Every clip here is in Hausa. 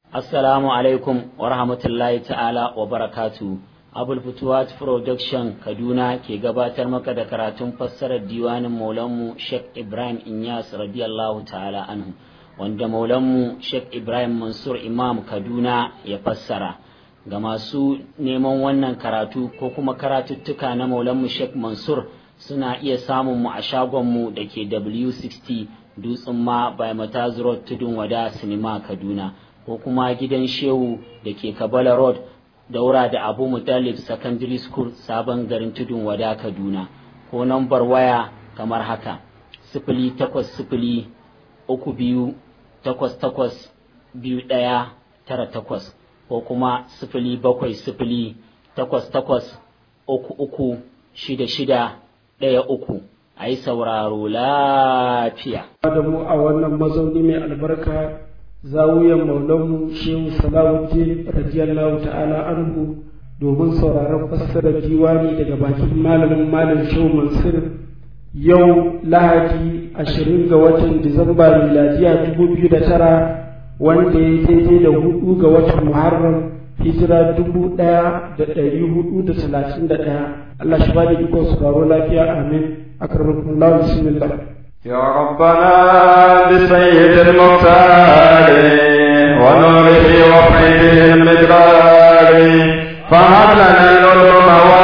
Assalamu alaikum wa rahmatullahi ta'ala wa barakatu. Abul Futuwat Production Kaduna ke gabatar maka da karatun fassarar diwanin Maulanmu Sheikh Ibrahim Inyas radiyallahu ta'ala anhu wanda Maulanmu Sheikh Ibrahim Mansur Imam Kaduna ya fassara. Ga masu neman wannan karatu ko kuma karatuttuka na Maulanmu Sheikh Mansur suna iya samun mu a shagonmu da ke W60 Dutsen ma by Mataz Road Tudun Wada Sinima Kaduna. ko kuma gidan shehu da ke kabala road daura da abu mutalib secondary school sabon garin tudun wada kaduna ko nambar waya kamar haka sifili takwas sifili uku biyu takwas takwas biyu ɗaya tara takwas ko kuma sifili bakwai sifili takwas takwas uku uku shida shida ɗaya uku a yi sauraro lafiya. da mu a wannan mazauni mai albarka zawuyan maulanmu shehu salawuddin radiyallahu ta'ala anhu domin sauraron fassarar diwani daga bakin malamin malam shehu mansur yau lahadi ashirin ga watan disamba miladiya dubu biyu da tara wanda ya daidai da hudu ga watan muharram hijira dubu ɗaya da ɗari hudu da talatin da ɗaya allah shi ba da ikon sauraro lafiya amin akarbakumullahu bismillah يا ربنا بسيد المختار ونوره وفيده المدرار فهب لنا العلوم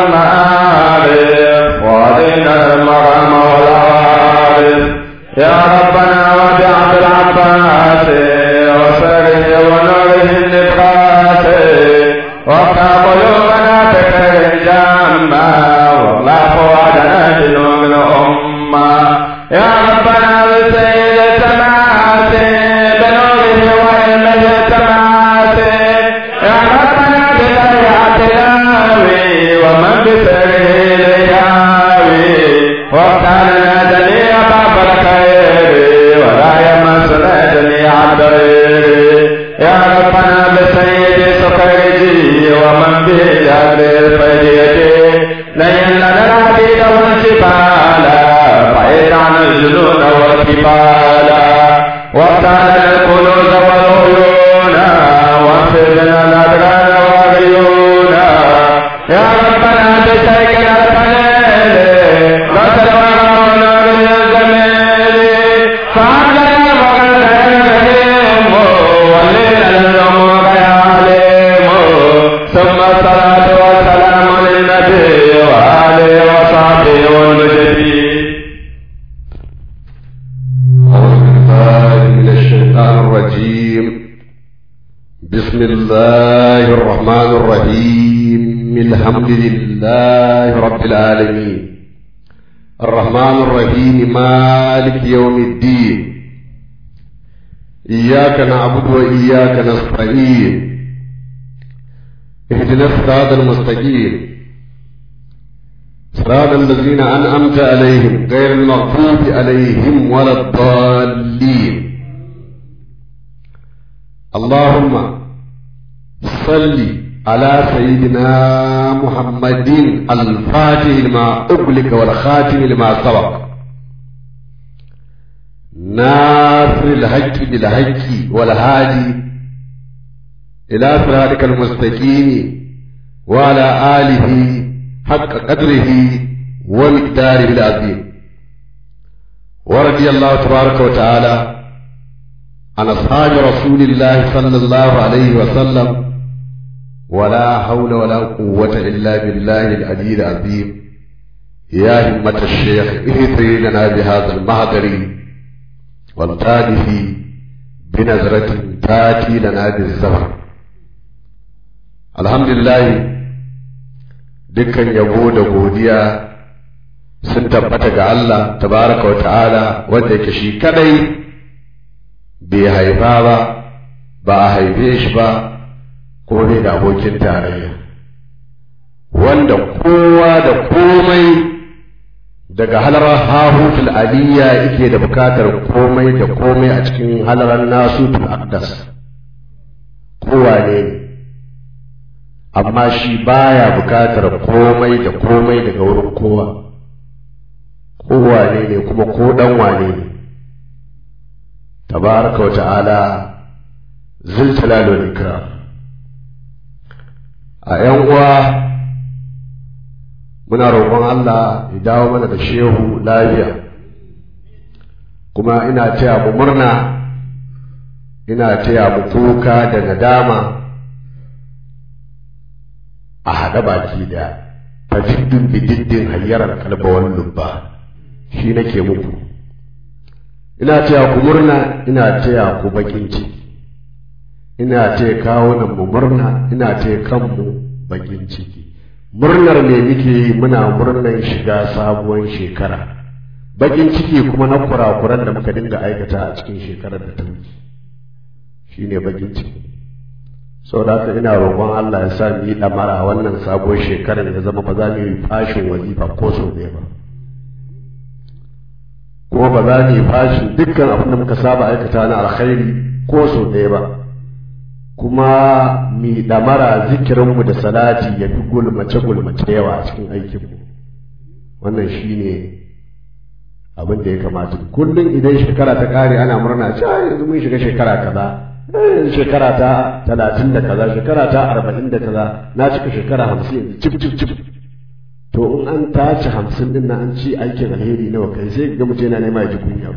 والمعارف وعلينا المرام والعارف يا ربنا وبعبد العباس وسره ونوره النبراس وافتح قلوبنا بخير جامع والله وعدنا جنوب الامه يا ربنا بسيد السماوات بنوره وعلمه السماوات يا ربنا بطيعة الهاوي ومن بسره الياوي وافتحنا جميع باب الخير ولا يمسنا جميع الضرير يا ربنا بسيد سكرجي ومن بجهل الفجيتي لين لنا العبيد والجبال بعيد عن الجنون والكبال وافتح الكنوز والعيون وانفذنا الأدران والعيون يا ربنا بسيكنا الفليل غسل وغمنا من الجميل فعلنا وغلنا الرحيم ولينا الأمور يا عليم ثم الصلاة والسلام للنبي وآله وصحبه والمجدين أعوذ بالله من الشيطان الرجيم بسم الله الرحمن الرحيم الحمد لله رب العالمين الرحمن الرحيم مالك يوم الدين إياك نعبد وإياك نستعين اهدنا الصراط المستقيم صراط الذين أنعمت عليهم غير المغضوب عليهم ولا الضالين اللهم صل على سيدنا محمد الفاتح لما أغلق والخاتم لما سبق ناصر الحق بالحق والهادي إلى صراطك المستقيم وعلى آله حق قدره ومقداره العظيم ورضي الله تبارك وتعالى عن أصحاب رسول الله صلى الله عليه وسلم ولا حول ولا قوة إلا بالله العلي العظيم يا همة الشيخ اهدري لنا بهذا المهدر والتالف بنظرة تاتي لنا بالزهر الحمد لله dukkan yabo da godiya sun tabbata ga Allah tabaraka wa ta'ala wanda yake shi kadai bai haifa ba ba a haife shi ba ko bai da abokin tarayya wanda kowa da komai daga halarar hahutul aliyya yake da bukatar komai da komai a cikin halarar nasutul aqdas kowa ne amma shi baya bukatar komai da komai daga wurin kowa kowa ne ne kuma ko dan wane ne tabaraka wa ta'ala zuljalal wal ikram a yan uwa muna roƙon Allah ya dawo mana da shehu lafiya kuma ina taya mu murna ina taya mu kuka da nadama a haɗa baki da fajiddin bididdin hayyarar kalbawar lubba shi nake muku ina taya ku murna ina taya ku bakin ciki ina taya kawunan mu murna ina taya kanmu bakin ciki murnar me muke yi muna murnar shiga sabuwar shekara bakin ciki kuma na kurakuran da muka dinga aikata a cikin shekarar da ta wuce shine bakin ciki saboda haka ina roƙon Allah ya sa mu yi ɗamara wannan sabuwar shekarar ya zama ba za mu yi fashin wazifa ko sau ɗaya ba kuma ba za mu yi fashin dukkan abin da muka saba aikata na alkhairi ko sau ɗaya ba kuma mi ɗamara zikirinmu da salati ya fi gulmace gulmace yawa a cikin aikinmu wannan shine abin da ya kamata kullum idan shekara ta ƙare ana murna cewa yanzu mun shiga shekara kaza shekara ta talatin da kaza shekara ta arba'in da kaza na cika shekara hamsin cif cif cif to in an tace hamsin din na an ci aikin alheri nawa kai sai ga mutum yana nema ya ji kunya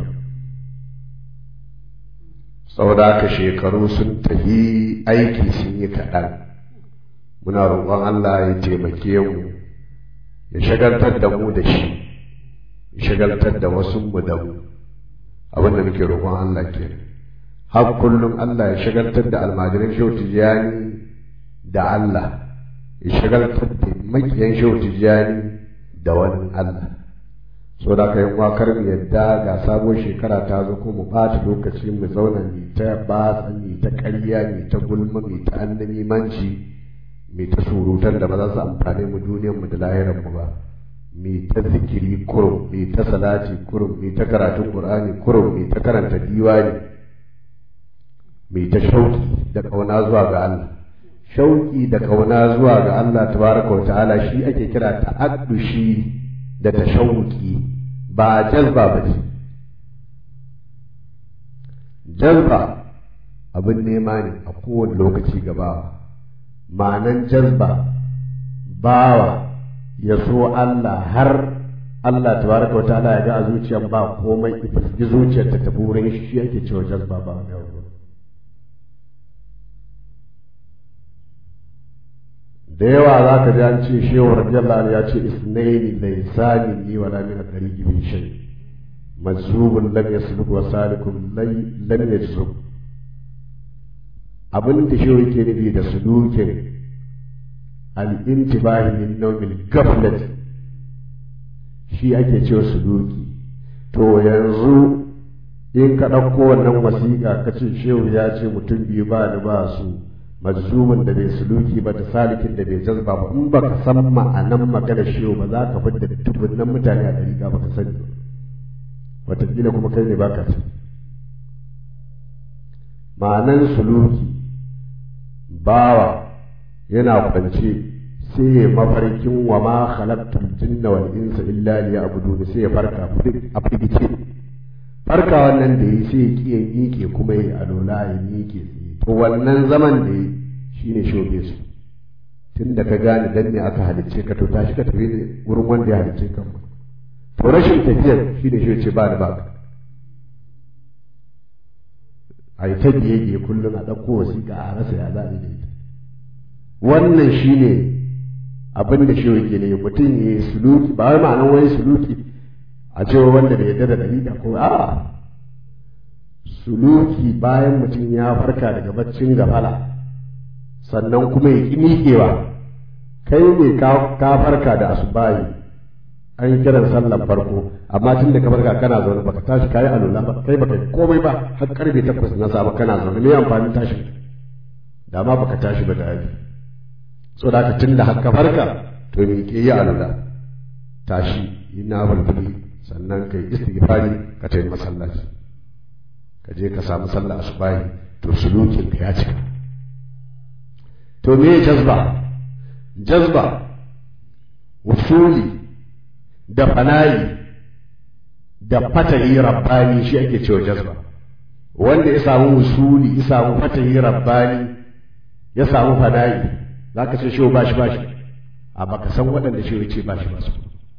saboda haka shekaru sun tafi aiki sun yi kaɗan muna roƙon Allah ya taimake mu ya shagaltar da mu da shi ya shagaltar da wasu mu da mu abin da muke roƙon Allah kenan har kullum Allah ya shagaltar da almajiran shehu tijjani da Allah ya shagaltar da makiyan shehu tijjani da wani Allah so da ka yi wakar mu yadda ga sabon shekara ta zo ko mu ɓata lokaci mu zauna mu ta batsa mu ta ƙarya mu ta gulma mu ta annabi manci mu ta surutan da ba za su amfane mu duniyar mu da lahirar mu ba mu ta zikiri kurum mu ta salati kurum mu ta karatun qur'ani kurum mu ta karanta diwani mai ta shauki da ƙauna zuwa ga Allah shauki da ƙauna zuwa ga Allah tabaraka wa ta'ala shi ake kira ta'addushi da tashawuki ba jazba ba ce jazba abin nema ne a kowane lokaci gabawa ma'anan jazba bawa ya so Allah har Allah tabaraka wa ta'ala ya ga a zuciyar ba komai ita zuciyar ta tafi wurin shi ake cewa jazba ba wani abu da yawa za ka ji an ce shehu radiyallahu ya ce isnaini laysani ni wala min tariqi bi shay mazubun lam yasluk wa salikun lam yajzub abin da shehu yake nufi da sulukin al-intibahi min nawmil ghaflat shi ake cewa suluki to yanzu in ka ɗauko wannan wasiƙa ka ce shehu ya ce mutum biyu ba ni ba su majzumin da bai suluki ba da salikin da bai jazba ba in baka san ma'anan magana shehu ba za ka fidda dubunnan mutane a ɗari ba ka sani wataƙila kuma kai ne baka ci ma'anan suluki bawa yana kwance sai ya mafarkin wa ma khalaqtul jinna wal insa illa liya'budun sai ya farka a firgice farka wannan da yi sai ya kiyaye miƙe kuma ya alola ya miƙe to wannan zaman da yi shine shoge su tun da ka gane dan ne aka halicce ka to tashi ka tafi wurin wanda ya halicce ka to rashin tafiyar shine shi ce ba da ba a yi ta biye biye kullum a ɗauko wasiƙa a rasa ya za a yi da ita wannan shine abin da shi yake ne mutum ya yi suluki ba wai ma'anar wani suluki a cewa wanda bai yarda da dalila ko a suluki bayan mutum ya farka daga baccin gafala sannan kuma ya ƙi miƙewa kai ne ka farka da asubahi an yi kiran sallan farko amma tun da ka farka kana zaune baka tashi kayi alula ba kai baka komai ba har karfe takwas na safe kana zaune me amfanin tashin da ma baka tashi ba da yafi so da tun da har ka farka to me ke yi alula tashi yi na bulbuli sannan kai istighfari ka tayi masallaci ka je ka samu sallah asubahi to sulukin ka ya cika to me jazba jazba usuli da fanayi da fatali rabbani shi ake cewa jazba wanda ya samu usuli ya samu fatahi rabbani ya samu fada'i za ka ce shehu bashi bashi a baka san waɗanda shehu ce bashi basu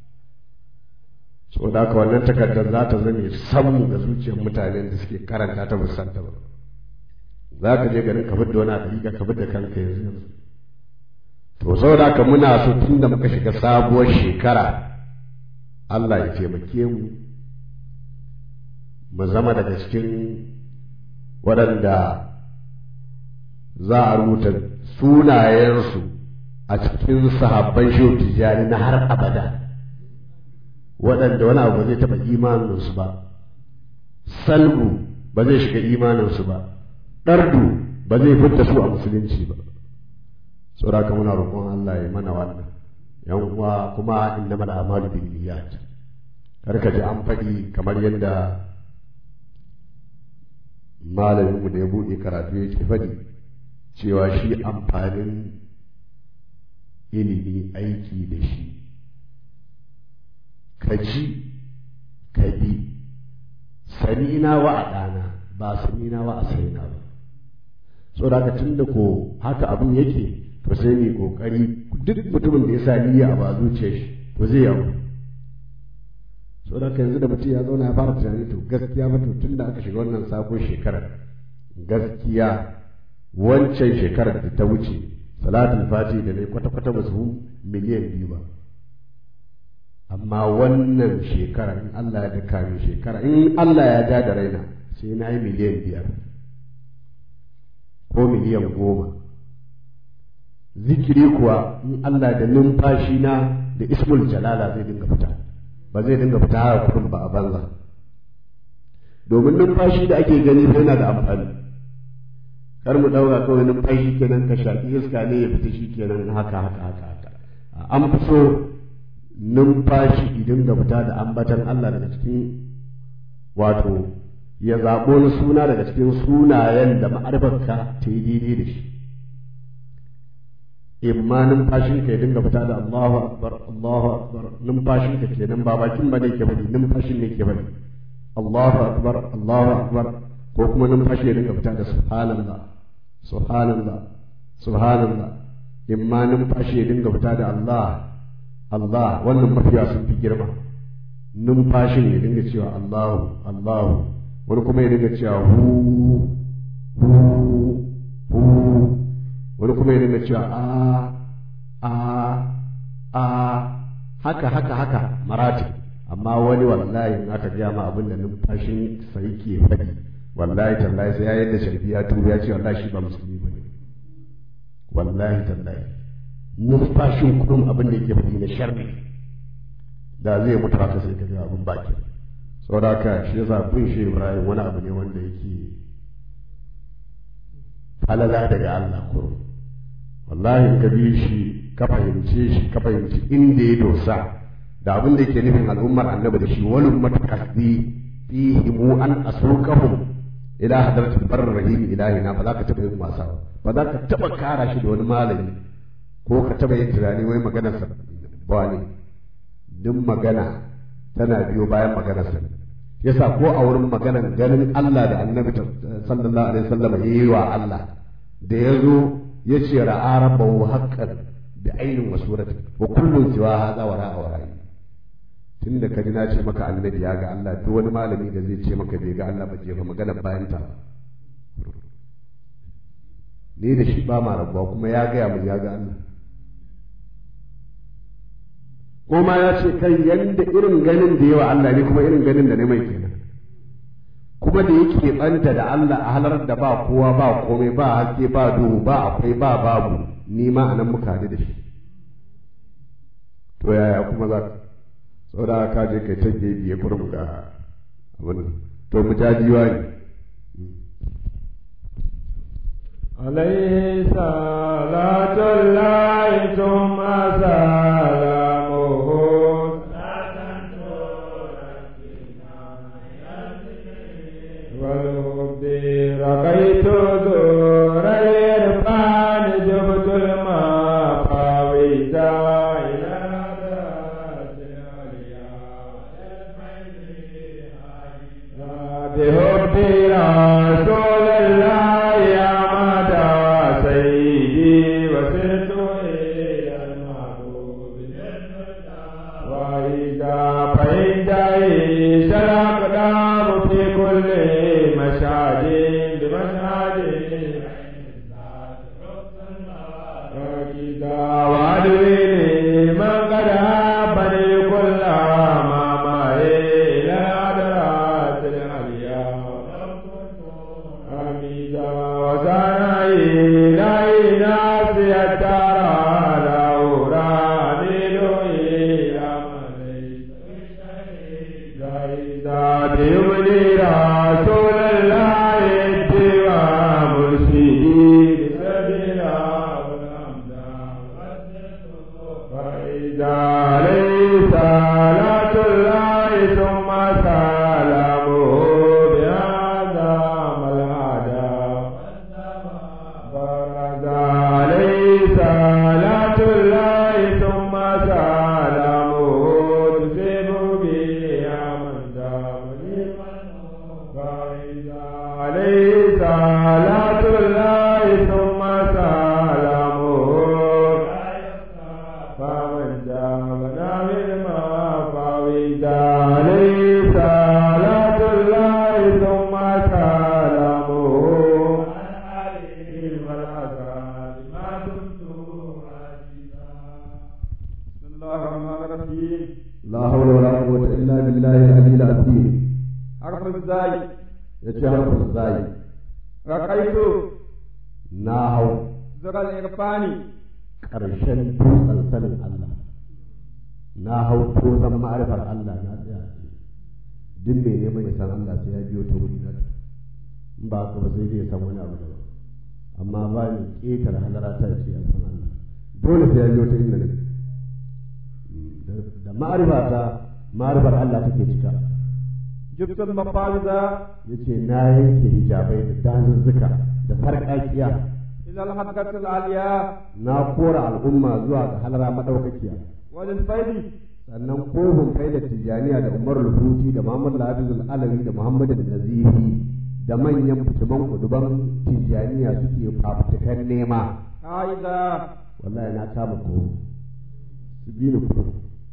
so da haka wannan takardar za ta zame samu ga zuciyar mutanen da suke karanta ta musanta ba za ka je garin ka fidda wani hakika ka fidda kanka yanzu yanzu to saboda haka muna so tun da muka shiga sabuwar shekara Allah ya taimake mu mu zama daga cikin waɗanda za a rubuta sunayensu a cikin sahabban shehu tijjani na har abada waɗanda wani abu ba zai taɓa imaninsu ba salbu ba zai shiga imaninsu ba ɗardu ba zai fita su a musulunci ba saboda ka muna roƙon Allah ya mana wannan yan uwa kuma innamal a'malu binniyat kar ka ji an faɗi kamar yadda malaminmu da ya buɗe karatu ya ke faɗi cewa shi amfanin ilimi aiki da shi ka ji ka bi sanina wa a ɗana ba sanina wa a saina ba saboda haka tun da ko haka abin yake to sai mai kokari duk mutumin da ya sa niyya ba zuciyar shi to zai yawo saboda haka yanzu da mutum ya zauna ya fara tunani to gaskiya ba to tun da aka shiga wannan sabon shekarar gaskiya wancan shekarar da ta wuce salatul fati da ne kwata-kwata ba su miliyan biyu ba amma wannan shekara in Allah ya daka min shekara in Allah ya ja da raina sai na yi miliyan biyar ko miliyan goma zikiri kuwa in Allah da numfashi na da ismul jalala zai dinga fita ba zai dinga fita haka kurin ba a banza domin numfashi da ake gani yana da amfani kar mu ɗauka kawai numfashi kenan ka shaƙi iska ne ya fita shi kenan haka haka haka haka an fi so numfashi idan ga fita da ambatan Allah daga cikin wato ya zaɓo wani suna daga cikin sunayen da ma'arbarka ta yi daidai da shi imma numfashin ka ya dinga fita da Allahu akbar Allahu akbar numfashin ka kenan ba bakin ba ne ke bari numfashin ne ke bari Allahu akbar Allahu akbar ko kuma numfashi ya dinga fita da subhanallah subhanallah subhanallah imma numfashi ya dinga fita da Allah Allah wannan mafiya sun fi girma numfashin ya dinga cewa Allahu Allahu wani kuma ya dinga cewa hu hu hu wani kuma ya dinga cewa a a a haka haka haka marati amma wani wallahi in aka gaya ma abin da numfashin sa yake faɗi wallahi tallahi sai ya yadda sharfi ya tuba ya ce wallahi shi ba musulmi ba ne wallahi tallahi numfashin kudin abin da yake faɗi na sharri da zai mutu haka sai ka ga abin baki saboda haka shi yasa bin shi Ibrahim wani abu ne wanda yake falala daga Allah kurum wallahi ka bi shi ka fahimce shi ka fahimci inda ya dosa da abin da yake nufin al'ummar annabi da shi wani matakasdi fihi mu an asrukahum ila hadratul barr rahim ilahina ba za ka taba yin wasa ba za ka taba kara shi da wani malami ko ka taba yin tunani wai maganar sa ba ne duk magana tana biyo bayan maganar sa yasa ko a wurin maganar ganin Allah da annabi sallallahu alaihi wasallam yayi wa Allah da yazo yace ra'a rabbahu haqqan bi ainin wa suratin wa kullun siwa hadha wa ra'a wa ra'i tunda ka ji na ce maka annabi ya ga Allah duk wani malami da zai ce maka bai ga Allah ba je ba magana bayan ta ni da shi ba ma rabuwa kuma ya gaya mu ya ga Allah ko ma ya ce kai yanda irin ganin da yawa Allah ne kuma irin ganin da ne mai kenan kuma da yake banta da Allah a halar da ba kowa ba komai ba haske ba duhu ba akwai ba babu ni ma anan muka haɗu da shi to yaya kuma za ka saboda ka je kai ta biye kurum da abin to mu jajiwa ne عليه صلاة الله ثم سلامه والحب رقيت دور الإرفان جبت المفاوز إلى ذات العليا بحب وسرت إلى المعبود وإذا فإنجاي شرق دام في كل مشهد بمشهد وإذا وعدوني من قد أبني كل ما معي إلى الأدرات العليا حميدا وسنعي إلهي ناسي الدار لورا إلى من زايدات يبني رسول الله اتباع مرشدي سبيلا فإذا عليه صلاة الله ثم سلامه بهذا ملعدا فرد عليه صلاة الله ثم سلامه تسيب به من دام فإذا عليه صلاة الله ثم سلامه فمن جامنا مما فويد عليه صلاة الله ثم سلامه عليه الملائكة ما دمت بسم الله الرحمن الرحيم la hawla wala quwwata illa billahi al-aliyyil azim حرف الزاي yace harfin zai رقيت na hau زر الإرفان ƙarshen dutsen sanin Allah na hau tozan ma'arifar Allah na tsaya duk mai neman ya san Allah sai ya biyo ta wuri na in ba haka ba sai dai ya san wani abu daban amma ba ni ƙetare halara ta ce ya san Allah dole sai ya biyo ta inda nake Da- da ma'arifa ta ma'arifar Allah take cika جبت المفاوض yace na yanke hijabai da dazuzzuka da farƙaƙiya إلى الحلقة العليا na kora al'umma zuwa ga halara madaukakiya وللفيض sannan kofin kai da tijjaniya da umar rubuti da muhammad labizul alawi da muhammad nazifi da manyan fitiman kuduban tijjaniya suke fafutukan nema قائدا wallahi na kama ko su bi ni kudu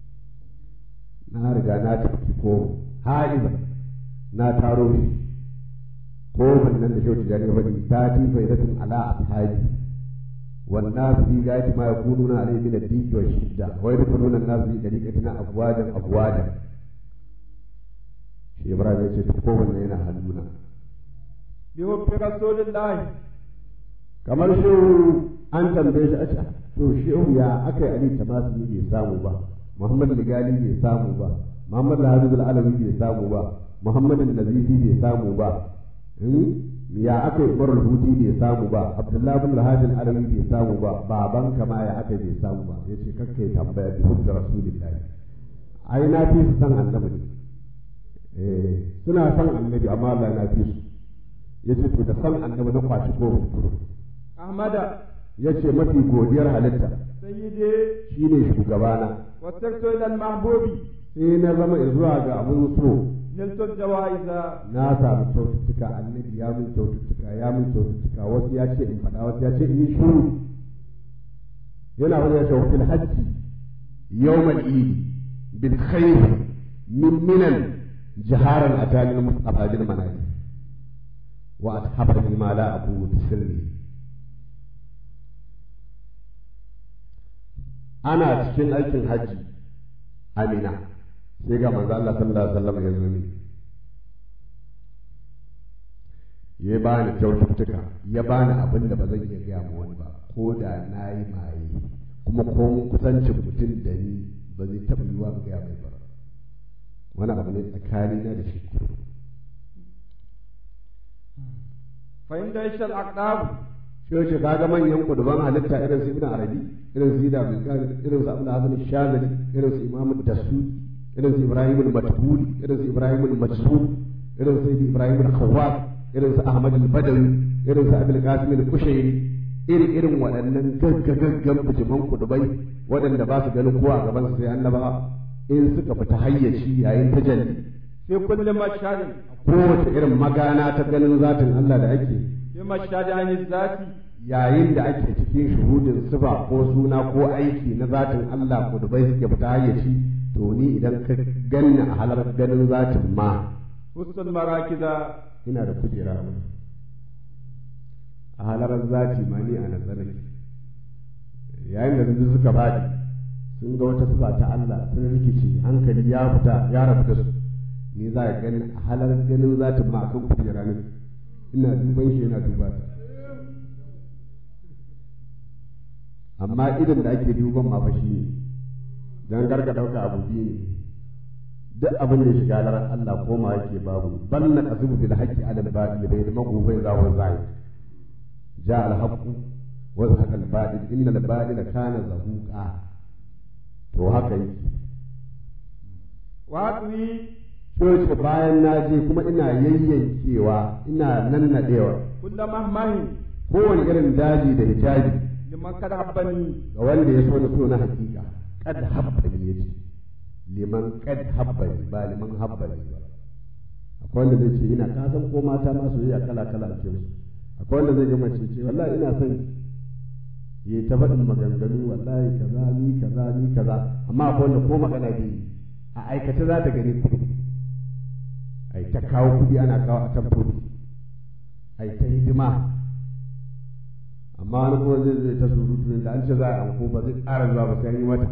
na riga na tafi ko ha'iza na taro shi kofin nan da shautu jani faɗi ta ti faidatun ala ashabi والناس في غاية ما يكونون عليه من الضيق والشدة ويدخلون الناس في طريقتنا أفواجا أفواجا shi Ibrahim ya ce ta kowanne yana hannuna بحب رسول الله kamar shehu an tambaye shi a ce to shehu ya aka yi ali tamasi bai samu ba muhammad ligali bai samu ba muhammad al alawi bai samu ba muhammad nazifi bai samu ba ya aka yi umar huti bai samu ba abdullahi bin lahadin alawi bai samu ba baban kama ya aka bai samu ba ya ce kakka yi tambaya bi hujjar rasulillahi ai na fi su san annabi ne eh suna san annabi amma Allah na fi su ya ce to da san annabi na kwaci ko kudu أحمد ya ce mafi godiyar halitta سيدي shine shugabana وسرت إلى المحبوب sai na zama zuwa ga abin so نلت الجوائز na samu kyaututtuka annabi ya min kyaututtuka ya min kyaututtuka wasu ya ce in faɗa wasu ya ce in yi shuru yana wani ya ce wakil hajji yawmal idi bil khair min minan jiharan atalil mustafa bil manali wa athabani ma la abu sirri ana cikin aikin hajji amina sai ga manzo Allah sallallahu alaihi wasallam ya zo mini ya ba ni kyaututtuka ya ba ni abin da ba zan iya gaya ma wani ba ko da na yi maye kuma ko kusancin mutum da ni ba zai taɓa yiwa ga gaya mai ba wani abu ne tsakanina da shi فإن دايش الأقدام shi yace kaga manyan kuduban halitta irin su ibn arabi irin su ida bin qadir irin su abdul hasan shazali irin su imam dasu irin su ibrahim al-matbuli irin su ibrahim al-majsud irin su ibrahim al-khawwat irin su ahmad al-badawi irin su abdul qasim al-kushairi irin irin waɗannan gaggagaggan bijiman kudubai waɗanda ba su ganin kowa a gaban su sai annaba in suka fita hayyaci yayin tajalli في كل مشهد kowace irin magana ta ganin zatin Allah da ake في مشهد عن الذات yayin da ake cikin shuhudin sifa ko suna ko aiki na zatin Allah ko da bai suke fita hayyaci to ni idan ka ganni a halar ganin zatin ma husnul marakiza ina da kujera a halarar zati ma ni a nazarin yayin da duk suka faɗi sun ga wata sifa ta Allah sun rikice hankali ya fita ya rabu da su ni za a gani a halar ganin zatin ma akan kujera ne ina duban shi yana duba ta amma idan da ake duban ma fa shi ne dan garga dauka abu biyu ne duk abin da ya shiga lar Allah koma yake babu bal na qasibu bil haqqi ala al batil bai da magobe za wa zai ja al haqqu wa zahaqa al batil inna al batila kana zahuqa to haka yake watsi Coci bayan na je kuma ina yayyankewa ina nannadewa kulla mahmahin kowane irin daji da hijabi liman kada habbani ga wanda ya so na so na hakika kad habbani ya ce liman kad habbani ba liman habbani ba akwai wanda zai ce ina ka san ko mata ma soyayya kala kala ake musu akwai wanda zai gama ce ce wallahi ina son yi ta faɗin maganganu wallahi kaza ni kaza ni kaza amma akwai wanda ko magana bai yi a aikace za ta gani kuɗi ai ta kawo kuɗi ana kawo a tamfoni ai ta hidima amma wani kuma zai zai ta surutu da an ce za a anko ba zai ƙara zuwa ba sai an yi mata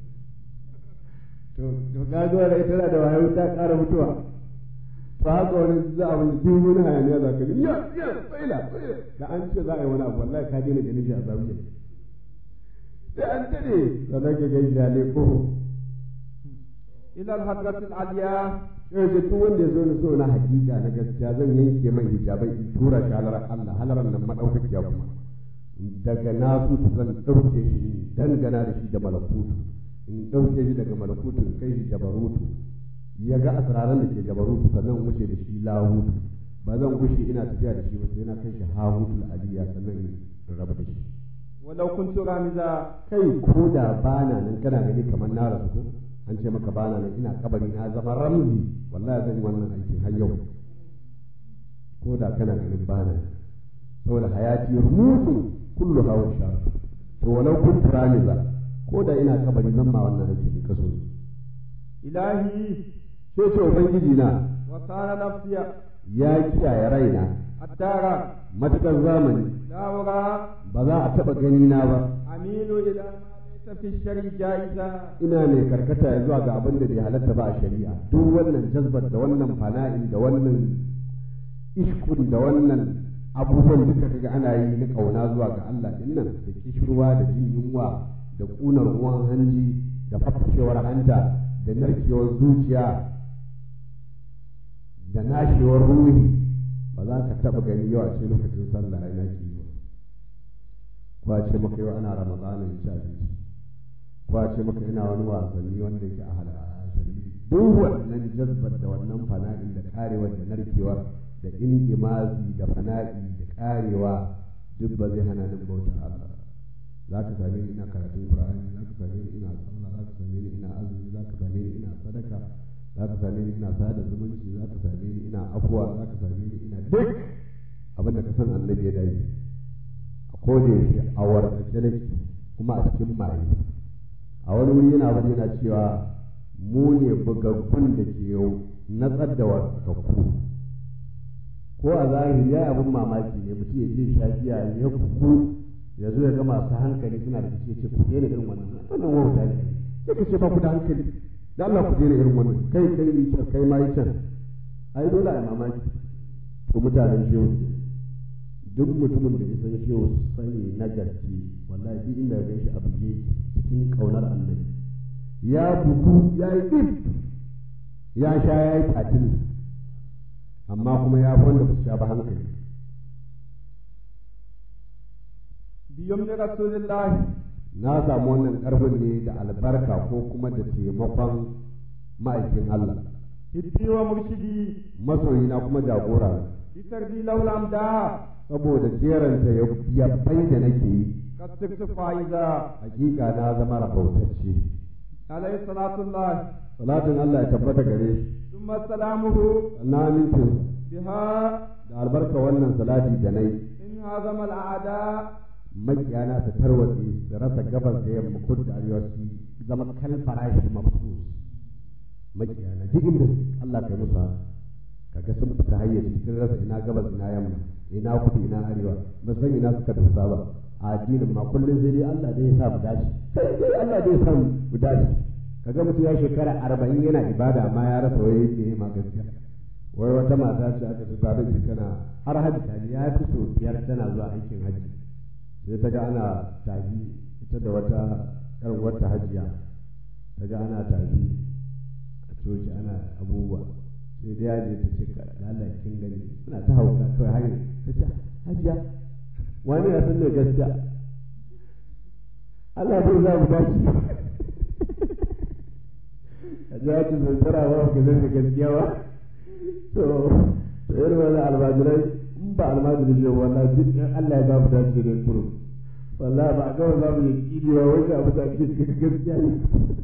to to ga zuwa da ita da wayo ta ƙara mutuwa to haka wani za a wani duk wani hayaniya za ka ya ya tsaila da an ce za a yi wani abu wallahi ka daina ganin shi a zawiya sai an tare sannan ka gaishe ya leko ila al-hadratil aliya sai da duk wanda ya zo na so na hakika na gaskiya zan yanke mai hijabai in tura shi halar Allah halaran nan madaukakiya kuma daga nasu zan ɗauke shi dangana da shi da malakutu in ɗauke shi daga malakutu in kai shi jabarutu ya ga asiraran da ke jabarutu sannan wuce da shi lahutu ba zan gushe ina tafiya da shi ba sai na kai shi hahutul aliya sannan in rabu da shi walau kuntu ramiza kai ko da bana nan kana gani kamar na rasu ko an ce maka bana nan ina kabari na zama ramzi wallahi zan yi wannan aikin har yau ko da kana ganin bana nan saboda hayati rumutu kullu hawa shar to walau kuntu ramiza ko da ina kabari zan ma wannan aikin kaso ilahi sai ce ubangiji na wa sana nafsiya ya kiyaye raina attara matukar zamani dawra ba za a taɓa gani na ba amilu ila ma laysa fi shari jaiza ina mai karkata ya zuwa ga abin da bai halatta ba a shari'a duk wannan jazbar da wannan fana'in da wannan ishkun da wannan abubuwan duka kaga ana yi na kauna zuwa ga Allah din nan da kishirwa da jin yunwa da kunar ruwan hanji da fafashewar hanta da narkewar zuciya da nashewar ruhi ba za ka taɓa gani yau a ce lokacin sallah ina ki ba ko a ce maka yau ana ramadanin ci abinci ko a ce maka ina wani wasanni wanda yake a halashari duk wannan jazbar da wannan fana'in da karewar da narkewar da indimazi da fana'i da karewa duk ba zai hana ni bautar Allah za ka same ni ina karatun Qur'ani za ka same ni ina sallah za ka same ni ina azumi za ka same ni ina sadaka za ka same ni ina sada zumunci za ka same ni ina afuwa za ka same ni ina duk abin da ka san annabi ya dai a koda yaushe a wartsake nake kuma a cikin maye a wani wuri yana wani yana cewa mu ne bugaggun da ke natsar da wartsakakku ko a zahiri ya abin mamaki ne mutum ya je shafiya ya kuku ya zo ya ga masu hankali suna da ce ce ku daina irin wannan wannan wauta ne sai ka ce ba ku da hankali da Allah ku daina irin wannan kai kai ni can kai ma yi can ai dole a mamaki to mutanen shehu duk mutumin da ya san shehu sani na gaske wallahi duk inda ya gaishe a buge cikin kaunar annabi ya bugu ya yi ɗin ya sha ya yi tatil amma kuma ya fi wanda ba su sha ba hankali biyum da rasulillahi na samu wannan ƙarfin ne da albarka ko kuma da taimakon ma'aikin Allah hiddi wa murshidi masoyina kuma jagora bitarbi laulam da saboda jeranta ya bai da nake yi kasirtu fa'iza hakika na zama rabautacce alayhi salatullah salatin Allah ya tabbata gare shi thumma salamuhu na amincin biha da albarka wannan salati da nai in hazama al'ada makiyana su tarwatse su rasa gabas da yamma kudu da arewa su zama kal farashi mafsus makiyana duk inda Allah kai musu haka kaga sun fita hayyaci sun rasa ina gabas ina yamma ina kudu ina arewa ba san ina suka dosa ba a addinin ma kullum sai dai Allah dai ya sa mu dace sai dai Allah dai ya sa mu dace kaga mutum ya shekara arba'in yana ibada amma ya rasa wai yake ma gaskiya wai wata mata ce aka ta tare da tana har hajji ta ya fi so biyar tana zuwa aikin hajji sai ta ga ana tafi ita da wata yar wata hajiya ta ga ana tafi a coci ana abubuwa sai da yaje ta ce ka Allah kin gani suna ta hauka kawai hanyar ta ce hajiya wani ya san ne gaskiya Allah bai za mu dace a ji haka zai tara ba ka zai gaskiya ba to to irin wani almajirai in ba almajiri ne wallahi duk in Allah ya ba mu dace da turu wallahi ba a ga za mu yi kidi ba wai abu da ake cikin gaskiya ne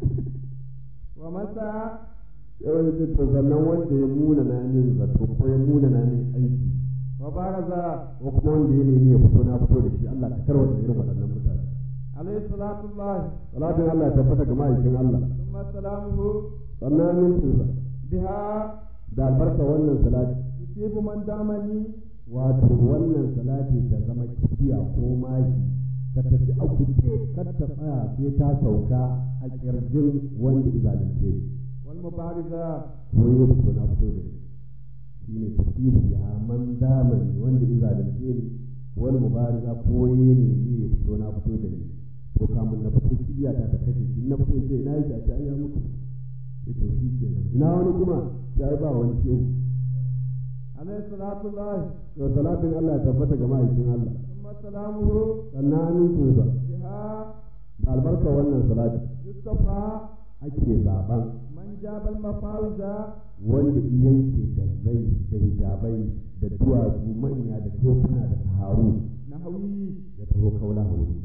wa masa yawan da to sannan wanda ya muna na min zato ko ya muna na min aiki wa baraza ko kuma wanda ya nemi ya fito na fito da shi Allah ka tarwata irin waɗannan mutane alayhi salatu Allah salatin Allah ya tabbata ga ma'aikin Allah thumma salamuhu sannan min tuza biha da albarka wannan salati yusibu man damani wato wannan salati ta zama kibiya ko mashi ta tafi a kuce kar ta tsaya sai ta sauka a kirjin wanda izalunce wal mubariza ko ya fito na fito da shi ne tusibu ya man zamani wanda izalunce ni wani mubariza ko ya ne ya fito na fito da ni to kamun na fito kibiya ta ta kashe shi na fito sai ina yake a ce ai ya mutu sai to shi kenan ina wani kuma ya ba wani shehu alayhi salatu Allah to salatin Allah ya tabbata ga ma'aikin Allah thumma salamuhu sannan amincinsa biha da albarka wannan salati yustafa ake zaben man jabal mafawiza wanda yanke da zai da hijabai da duwatsu manya da tekuna da saharu nahwi ya taho kaula hauri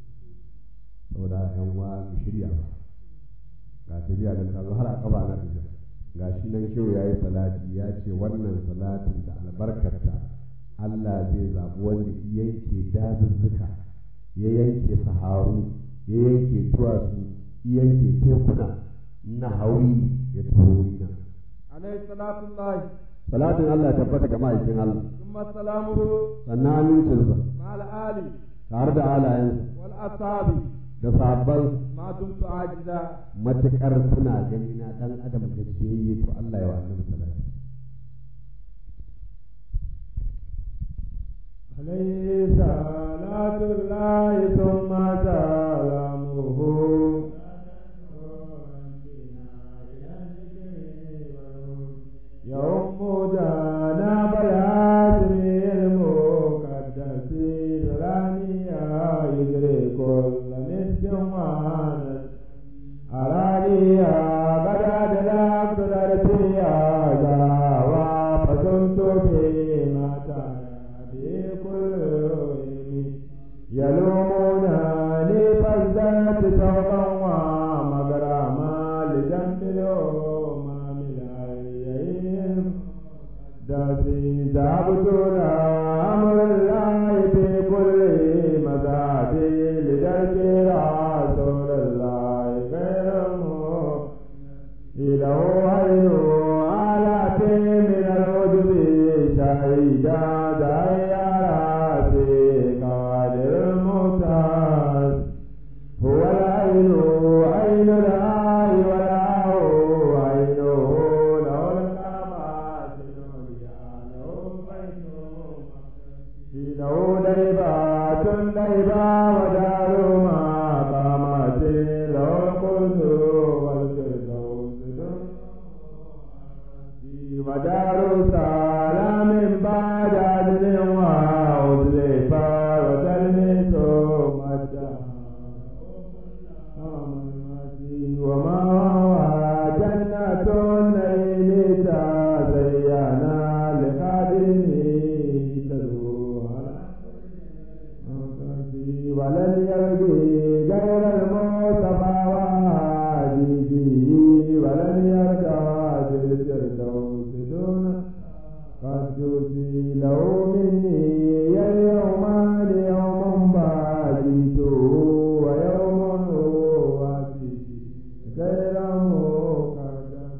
saboda yan wa mu shirya ba ga tafiya da ta zo har a kaba na tafiya ga shi nan shehu ya yi salati ya ce wannan salatin da albarkarta Allah zai zaɓi wanda ya yanke dazuzzuka ya yanke saharu ya yanke duwatsu ya yanke tekuna na hauri ya taho wurina alayhi salatu Allah salatin Allah ya tabbata ga ma'aikin Allah thumma salamuhu sannan amincinsa ma'al ali tare da alayensa wal ashabi da sabon ma dumtu ajiza matuƙar suna gani na ɗan adam da ciyayye to Allah ya wa annabi salati عليه صلاة الله ثم سلامه يوم جانا بياسم المقدس رانيا يدري كل مسك وانا أرانيا بدا دلاك تدرتيا جاوا فسنت فيما بكل يلومونني فازددت سوقا ومغراما لجنب الأمم الأيين داسي ذهبت أمر الله في كل مزاد لدرك رسول الله غير له عين آلات من العجب شهيدا دائرات قادر الممتاز هو العين عين الآي والآه عينه له الكرامات العليا له بيت له ديبات ديبا ودار ما قامت له القدس والفردوس ودار سلام بعد عدل وأزلفا وتلمس مجدا وما هو جنة النعيم تزينا لقادمه تدوها ولن يرجي غير المصطفى وهاديه ولن يرجع بالفردوس دون قد جزي له مني اليوم ليوم بعد ويوم واسي غير مقدس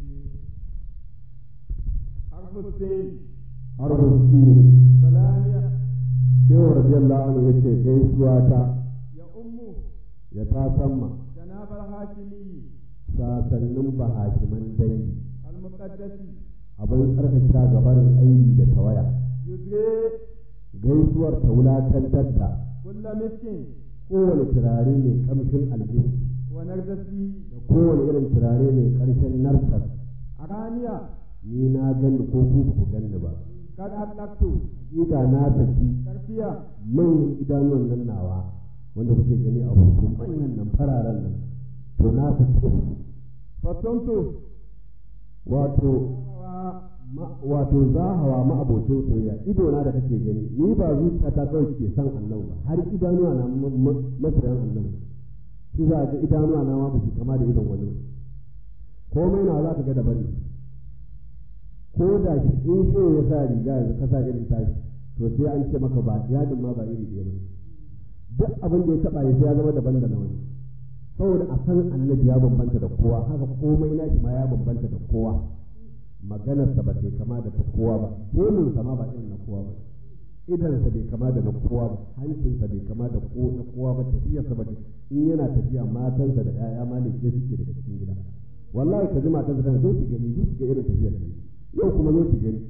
حرف السين حرف السين سلامية shehu radiyallahu anhu yace gaisuwa ta يا أم ya ta samma جناب الهاشمي sasannin bahashiman dangi المقدس abin tsarkaka gabarin aibi da tawaya يدري gaisuwar ta wulakantar da كل مسكين kowane turare mai kamshin aljin ونرجسي da kowane irin turare mai karshen narkar أغانيا ni na gani ko ku ba ku gani ba قد أطلقت ida na saki ترفيا manyan idanuwan nan nawa wanda kuke gani a hoto manyan nan fararen nan to na saki فصمت wato ma- wato zahawa ma'abocin soyayya ido na da kake gani ni ba zuciya ta kawai ke san Allah ba har idanuwa na ma- ma- masoyan Allah ne shi za ga idanuwa na ma ba su kama da idon wani ba. komai na za ka ga daban ne ko da shi in shi ya sa riga yanzu ka sa irin tashi to sai an ce maka ba yadin ma ba iri ɗaya ba duk abin da ya taɓa ya sai ya zama daban da na wani saboda a san annabi ya bambanta da kowa haka komai nashi ma ya bambanta da kowa maganarsa ba ta kama da ta kowa ba gemunsa ma ba irin na kowa ba idansa bai kama da na kowa ba hancinsa bai kama da ko na kowa ba tafiyarsa ba in yana tafiya matansa da 'ya'ya ma ne ke suke daga cikin gida wallahi ka ji matansa tana zo ki gani zo ki ga irin tafiyar da yau kuma zo ki gani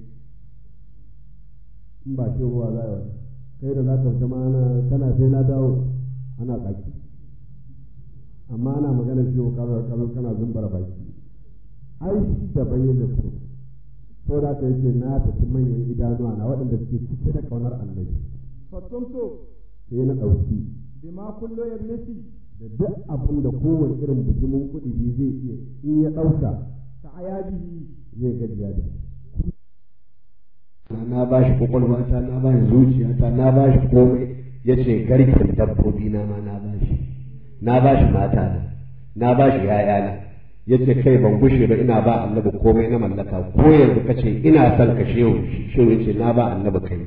in ba shi ruwa za a yi kai da za ka fita ma ana kana sai na dawo ana tsaki amma ana magana shi wa karar karar kana zumbara baki ai shi daban yadda ku to da ka yace na tafi manyan idanuwa na waɗanda suke cike da kaunar annabi فصمت sai na ɗauki بما كل يبنسي da duk abin da kowane irin bijimin kuɗi zai iya in ya ɗauka كعياده zai gajiya da shi na ba shi kwakwalwata na ba shi zuciyata na ba shi komai ya ce garken dabbobi na ma na ba shi na ba shi mata na na ba shi ‘ya'yana ya ce kai ban gushe ba ina ba annabi komai na mallaka ko yanzu ka ce ina son ka shehu shehu ya ce na ba annabi kai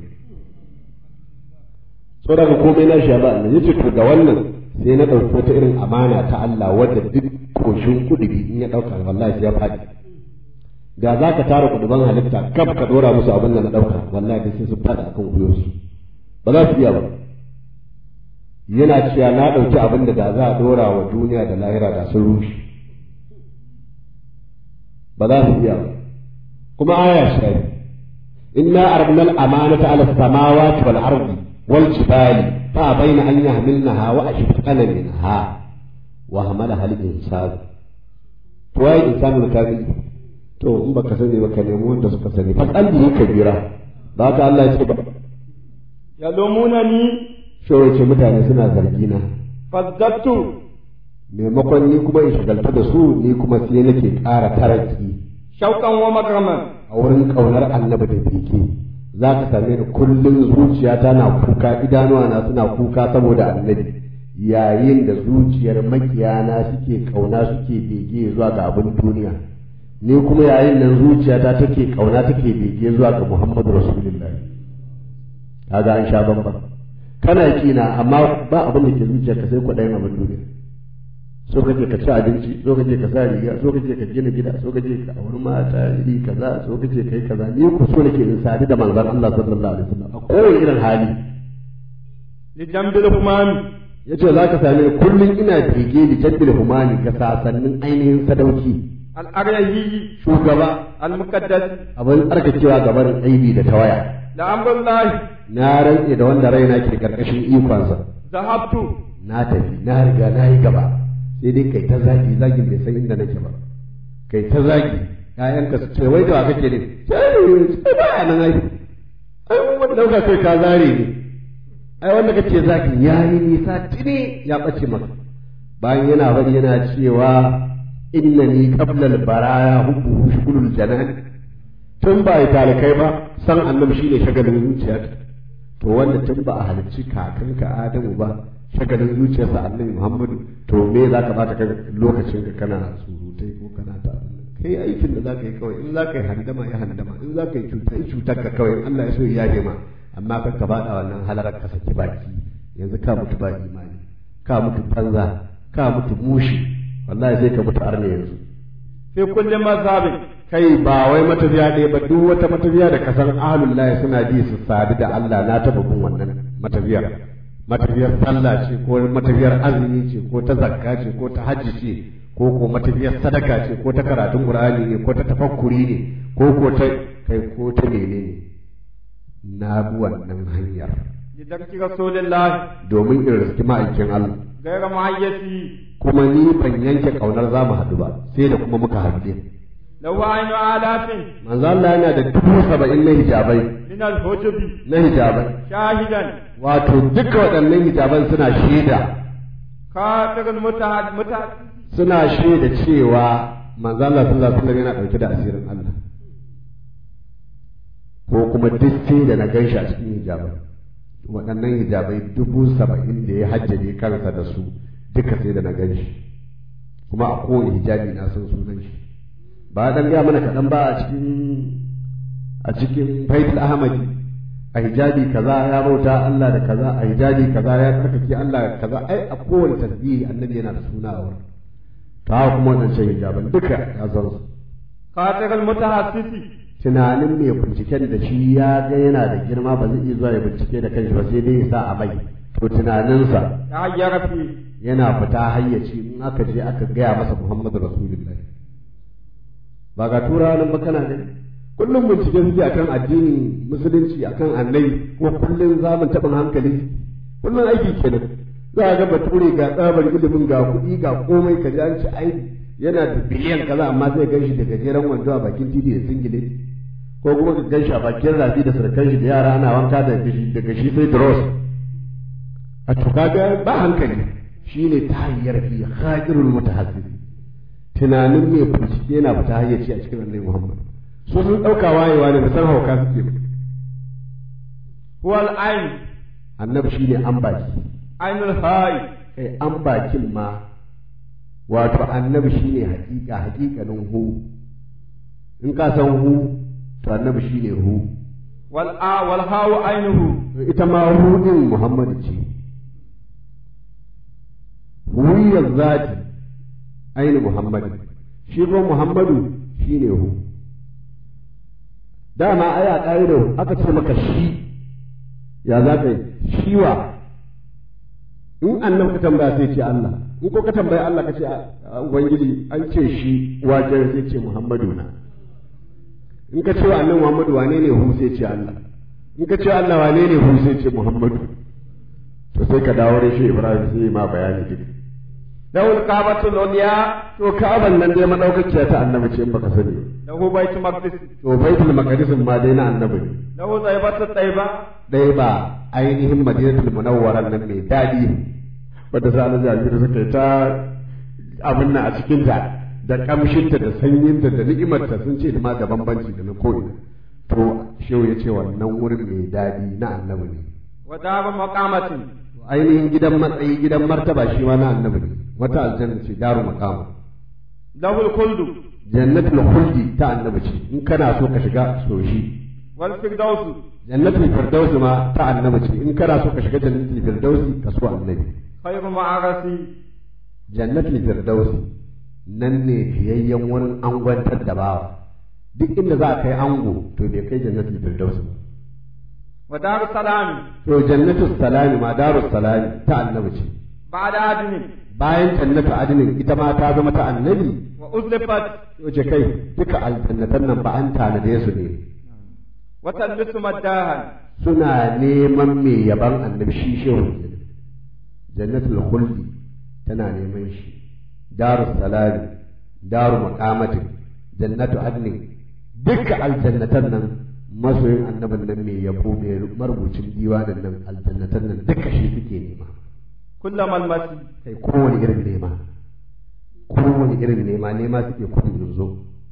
so daga komai na shi ya ba annabi ya ce to ga wannan sai na ɗauki wata irin amana ta Allah wadda duk koshin kudubi in ya ɗauka wallahi sai ya faɗi da za ka tara kuduban halitta kaf ka ɗora musu abin da na ɗauka wallahi da sai sun faɗi akan kuyosu ba za su iya ba yana cewa na ɗauki abin da da za a ɗora wa duniya da lahira da sun rushe ba za su iya ba kuma aya shi inna arabna al-amanata ala samawati wal ardi wal jibali fa bayna an yahmilnaha wa ashfaqana minha wa hamalaha al-insan to wai insanul kamil to in baka sani ba ka nemi wanda suka sani fa qalbi kabira ba ka Allah ya ce ba يلومونني shawai ce mutane suna zargi na فازددت maimakon ni kuma in shagaltu da su ni kuma sai nake ƙara taraki شوقا ومكرما a wurin ƙaunar annabi da bege za ka same ni kullum zuciyata na kuka idanuwa na suna kuka saboda annabi yayin da zuciyar makiyana suke ƙauna suke bege zuwa ga abin duniya ni kuma yayin nan zuciyata take ƙauna take bege zuwa ga muhammadu rasulullahi kaga an sha bambam kana kina amma ba abin da ke zuciyarka sai kwaɗayin abin duniya so kake ka ci abinci so kake ka sa riga so kake ka gina gida so kake ka auri mata iri kaza so kake kai kaza ni ku so nake in sadu da manzon Allah sallallahu alaihi wasallam a kowane irin hali لجنب الهمام yace za ka same ni kullum ina bege da jadbil humani ga sasannin ainihin sadauki الأريهي shugaba المقدس abin tsarkakewa gaban aibi da tawaya لأمر الله na rantse da wanda raina ke karkashin ikonsa ذهبت na tafi na riga na yi gaba sai dai kai ta zagi zagin bai san inda nake ba kai ta zagi ƴaƴanka su ce wai da wa kake ne sai ba ya nan ai ai mun wanda dauka kai ka zare ne ai wanda kace zagi ya yi nisa tuni ya bace maka bayan yana bari yana cewa innani qabla al-baraya hubbu shughulul janan tun ba ya talikai ba san annabi shine shagalin zuciyarka to wanda tun ba a halicci kakanka Adamu ba shagalin zuciyarsa annabi Muhammadu to me za ka bata lokacin ka kana surutai ko kana ta kai aikin da za ka yi kawai in za ka yi handama ya handama in za ka yi cuta yi cutar ka kawai in Allah ya so ya yaje ma amma kan ka bada wannan halarar ka saki baki yanzu ka mutu ba imani ka mutu banza ka mutu mushi wallahi sai ka mutu arne yanzu في كل مذهب kai ba wai matafiya ɗaya ba duk wata matafiya da kasan ahlullahi suna ji su sadu da Allah na taɓa bin wannan matafiyar matafiyar sallah ce ko matafiyar azumi ce ko ta zakka ce ko ta hajji ce ko ko matafiyar sadaka ce ko ta karatun qur'ani ne ko ta tafakkuri ne ko ko ta kai ko ta menene na bi wannan hanyar لدرك رسول الله domin in riski ma'aikin Allah غير معيتي kuma ni ban yanke kaunar za mu haɗu ba sai da kuma muka haɗu din له عين آلاف manzo Allah yana da dubu saba'in na hijabai من الحجب na hijabai شاهدا wato duka waɗannan hijaban suna shaida خاطر المتعد متعد suna shaida cewa manzo Allah sallallahu alaihi wasallam yana ɗauke da asirin Allah ko kuma duk sai da na ganshi a cikin hijabai waɗannan hijabai dubu saba'in da ya hajjaje kansa da su duka sai da na ganshi kuma a kowane hijabi na san sunan shi ba dan gaya mana kaɗan ba a cikin a cikin faidul ahmadi a hijabi kaza ya bauta Allah da kaza a hijabi kaza ya tsarkake Allah da kaza ai a kowane tasbihi annabi yana da suna a wurin to haka kuma wadancan hijaban duka ya san su خاطر المتحسس tunanin mai binciken da shi ya ga yana da girma ba zai iya zuwa ya bincike da kanshi ba sai dai ya sa a mai to tunaninsa تغير فيه yana fita hayyaci in aka je aka gaya masa Muhammadu Rasulullahi ba ga turawa nan ba kana gani kullum bincike suke akan addinin musulunci akan annabi ko kullum zamun taɓin hankali kullum aiki kenan za a ga bature ga tsabar ilimin ga kuɗi ga komai ka ji an ci ai yana da biliyan kaza amma sai gan shi da gajeren wando a bakin titi da singile ko kuma ka gan shi a bakin rafi da sarkan shi da yara ana wanka da gashi daga shi sai dross a to kaga ba hankali shine ta hanyar fi khairul mutahaddis tunanin mai bincike yana fita hayyaci a cikin annabi Muhammad su sun dauka wayewa ne da san hauka suke ba هو العين annabi shine an baki عين الهاي kai an bakin ma wato annabi shine hakika hakikanin hu in ka san hu to annabi shine hu والآ والهاء عينه ita ma hu din Muhammadu ce huwiyar zati aini Muhammadu shi ko Muhammadu shine hu dama ai a ƙa'ida aka ce maka shi ya za ka yi shi wa in annabi ka tambaya sai ce Allah in ko ka tambaya Allah ka ce a ubangiji an ce shi wajen sai ce Muhammadu na in ka ce wa annabi Muhammadu wane ne hu sai ce Allah in ka ce wa Allah wane ne hu sai ce Muhammadu to sai ka dawo da shi Ibrahim sai ma bayani duk له الكعبة العليا to Ka'aban nan dai madaukakiya ta annabi ce in baka sani ba. له بيت مقدس to Baitul Maqdis ma dai na annabi ne له طيبة الطيبة dai ba ainihin Madinatul Munawwara nan mai dadi wanda sa Allah ya suka yi ta abin nan a cikin ta da kamshinta da sanyinta da ni'imarta sun ce ma da bambanci da na ko'ina to shehu ya ce wannan wurin mai dadi na annabi ne ودار مقامة ainihin gidan matsayi gidan martaba shi ma na annabi ne wata aljanna ce daru maqama له الخلد jannatul khuldi ta annabi ce in kana so ka shiga so shi والفردوس jannatul firdausi ma ta annabi ce in kana so ka shiga jannatul firdausi ka so annabi خير معرسي jannatul firdausi nan ne fiyayyen wurin angwantar da bawa duk inda za a kai ango to bai kai jannatul firdausi ba ودار السلام to jannatul salami ma darus salami ta annabi ce بعد عدن bayan jannatu adinin ita ma ta zama ta annabi وأزلفت wace kai duka aljannatan nan ba an tanade su ne وتلبس مداها suna neman mai yaban annabi shi shehu kenan. jannatul khuldi tana neman shi darus salami daru maqamatin jannatu adnin duka aljannatan nan masoyin annabin nan mai yabo mai marubucin diwanin nan aljannatan nan duka shi suke nema كل ملمس kai kowane irin nema kowane irin nema nema suke kudin yanzu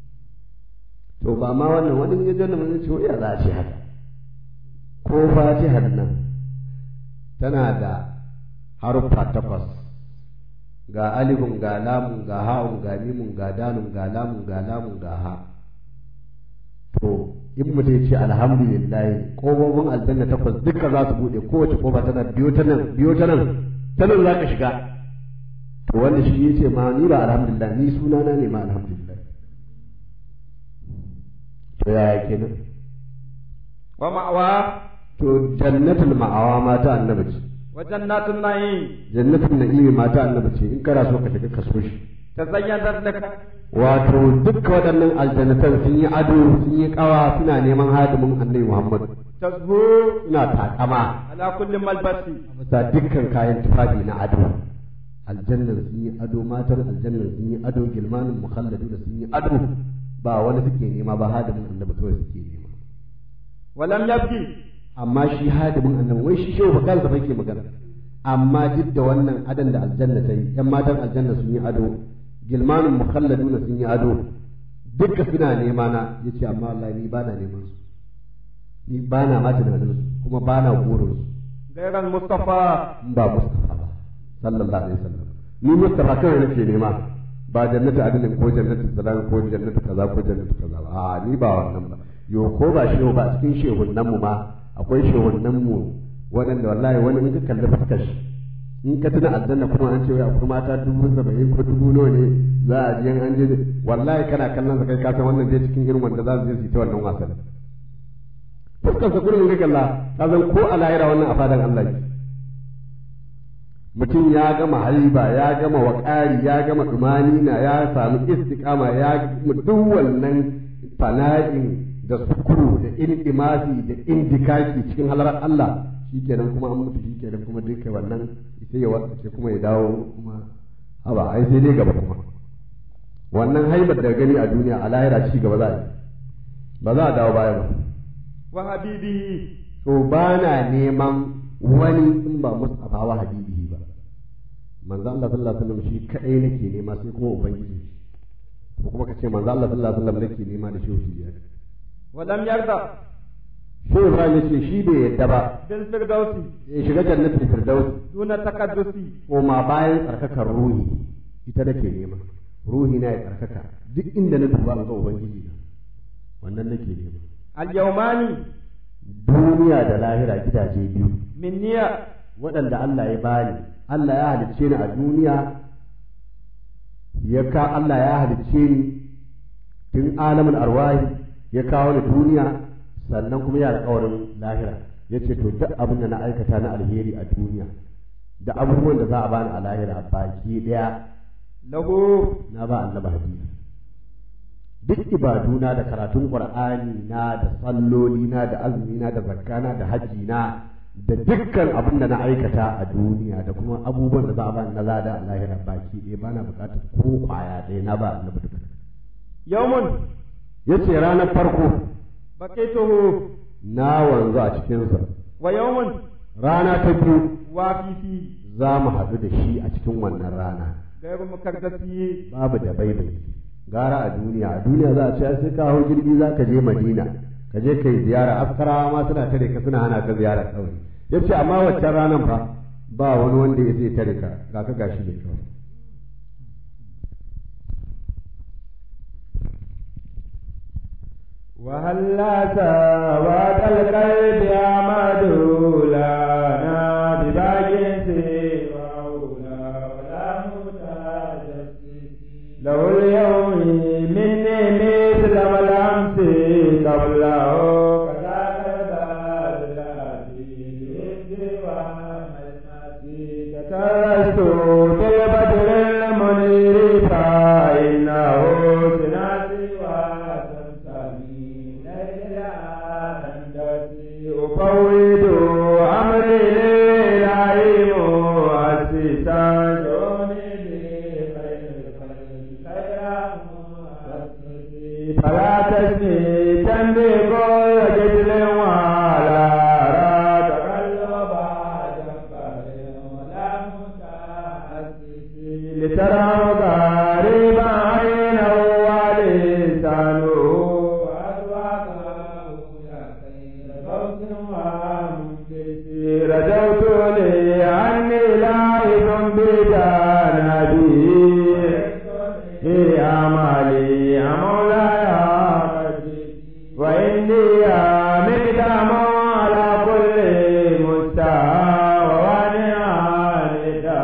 to ba ma wannan wani ya janna mun ce ya za a ce haka ko fatihar nan tana da haruffa takwas ga alifun ga lamun ga ha'un ga mimun ga dalun ga lamun ga lamun ga ha to in mutum ya ce alhamdulillah kofofin aljanna takwas duka za su bude kowace kofa tana biyo ta nan biyo ta nan sanin za ka shiga to wanda shi ya ce ma ni ba alhamdulillah ni sunana ne ma alhamdulillah to yaya kenan wa ma'awa to jannatul ma'awa mata annabi ce wa jannatun na'im jannatul na'imi mata annabi ce in kana so ka shiga ka so shi tazayyanat lak wato dukkan waɗannan aljannatan sun yi ado sun yi kawa suna neman hadimin annabi Muhammad tazhu suna takama ala kulli malbasi bisa dukkan kayan tufafi na ado aljannan sun yi ado matan aljannan sun yi ado gilmanin mukhalladu da sun yi ado ba wani suke nema ba hadimin annabi kawai suke nema walam yabki amma shi hadimin annabi wai shi shehu bakar da ke magana amma duk da wannan adon da aljanna ta yi yan matan aljanna sun yi ado gilmanin mukhalladuna sun yi ado duka suna nema na yace amma wallahi ni bana neman su ni bana ma tunanin su kuma bana burin su gairan mustafa in ba mustafa ba sallallahu alaihi wasallam ni mustafa kawai nake nema ba jannatu adinin ko jannatu salam ko jannatu kaza ko jannatu kaza ba a ni ba wannan ba yo ko ba shehu ba cikin shehunnan mu ma akwai shehunnan mu waɗanda wallahi wani in ka kalli fuskar shi in ka tuna aljanna kuma an ce wai akwai mata dubu saba'in ko dubu nawa ne za a je an je wallahi kana kallon sa kai ka san wannan je cikin irin wanda za su je su yi ta wannan wasan fuskar sa kullum ka kalla ka san ko a lahira wannan a fadan Allah ne mutum ya gama haiba ya gama waƙari ya gama na ya samu istiqama ya duk wannan fana'in da sukuru da iltimasi da indikaki cikin halarar Allah shikenan kuma an mutu shikenan kuma duka wannan sai ya wasace kuma ya dawo kuma haba ai sai dai gaba kuma wannan haibar da gani a duniya a lahira ci gaba za a yi ba za a dawo baya ba wa habibihi to ba na neman wani in ba Mustafa wa habibihi ba manzo Allah sallallahu alaihi wasallam shi kadai nake nema sai kuma ubangiji ko kuma kace manzo Allah sallallahu alaihi wasallam nake nema da shehu biyar wa lam yarda shehu Ibrahim yace shi bai yadda ba bil firdausi ya shiga jannatul firdaus duna takaddusi ko ma bayan tsarkakar ruhi ita nake nema ruhi na ya tsarkaka duk inda na duba ga ubangiji na wannan nake nema al yawmani duniya da lahira gidaje biyu minniya waɗanda Allah ya bani Allah ya halicce ni a duniya ya ka Allah ya halicce ni tun alamin arwahi ya kawo ni duniya sannan kuma ya alƙawarin lahira ya ce to duk abin da na aikata na alheri a duniya da abubuwan da za a bani a lahira baki ɗaya lahu na ba annaba hadisi duk ibaduna da karatun qur'ani na da salloli na da azumi na da zakana da haji na da dukkan abin da na aikata a duniya da kuma abubuwan da za a bani na lada a lahira baki ɗaya bana buƙatar ko kwaya ɗaya na ba annabi duka yawmun yace ranar farko baqituhu na wanzu a cikinsa wa yawmun rana ta biyu wa fifi za mu haɗu da shi a cikin wannan rana gairu mukaddasi babu da baibai gara a duniya a duniya za a ce sai ka hau jirgi za ka je madina ka je kai ziyara askarawa ma suna tare ka suna hana ka ziyara kawai ya ce amma waccan ranar fa ba wani wanda ya zai tare ka ga ka gashi ne kawai وهلا سواد القلب يا مدولانا بباق سواه ولا متجسس له اليوم مني مثل ما الامس قبله كذاك الباب كترست بالبدر المنير فإنه سناسي وتنساني ليلى أندسي أفوض أمري لله مؤسسا دوني بخير خير مؤسسي فلا تسني تنبي كل جدل ولا را تقلب جبار ولا متأسس لترى غريبا عينه ولسانه وأذواقه يا خير فوز ومنكس رجوت لي عني لائب بجانبي في أعمالي يا مولاي وإني مقدام على كل مستوى ووانعا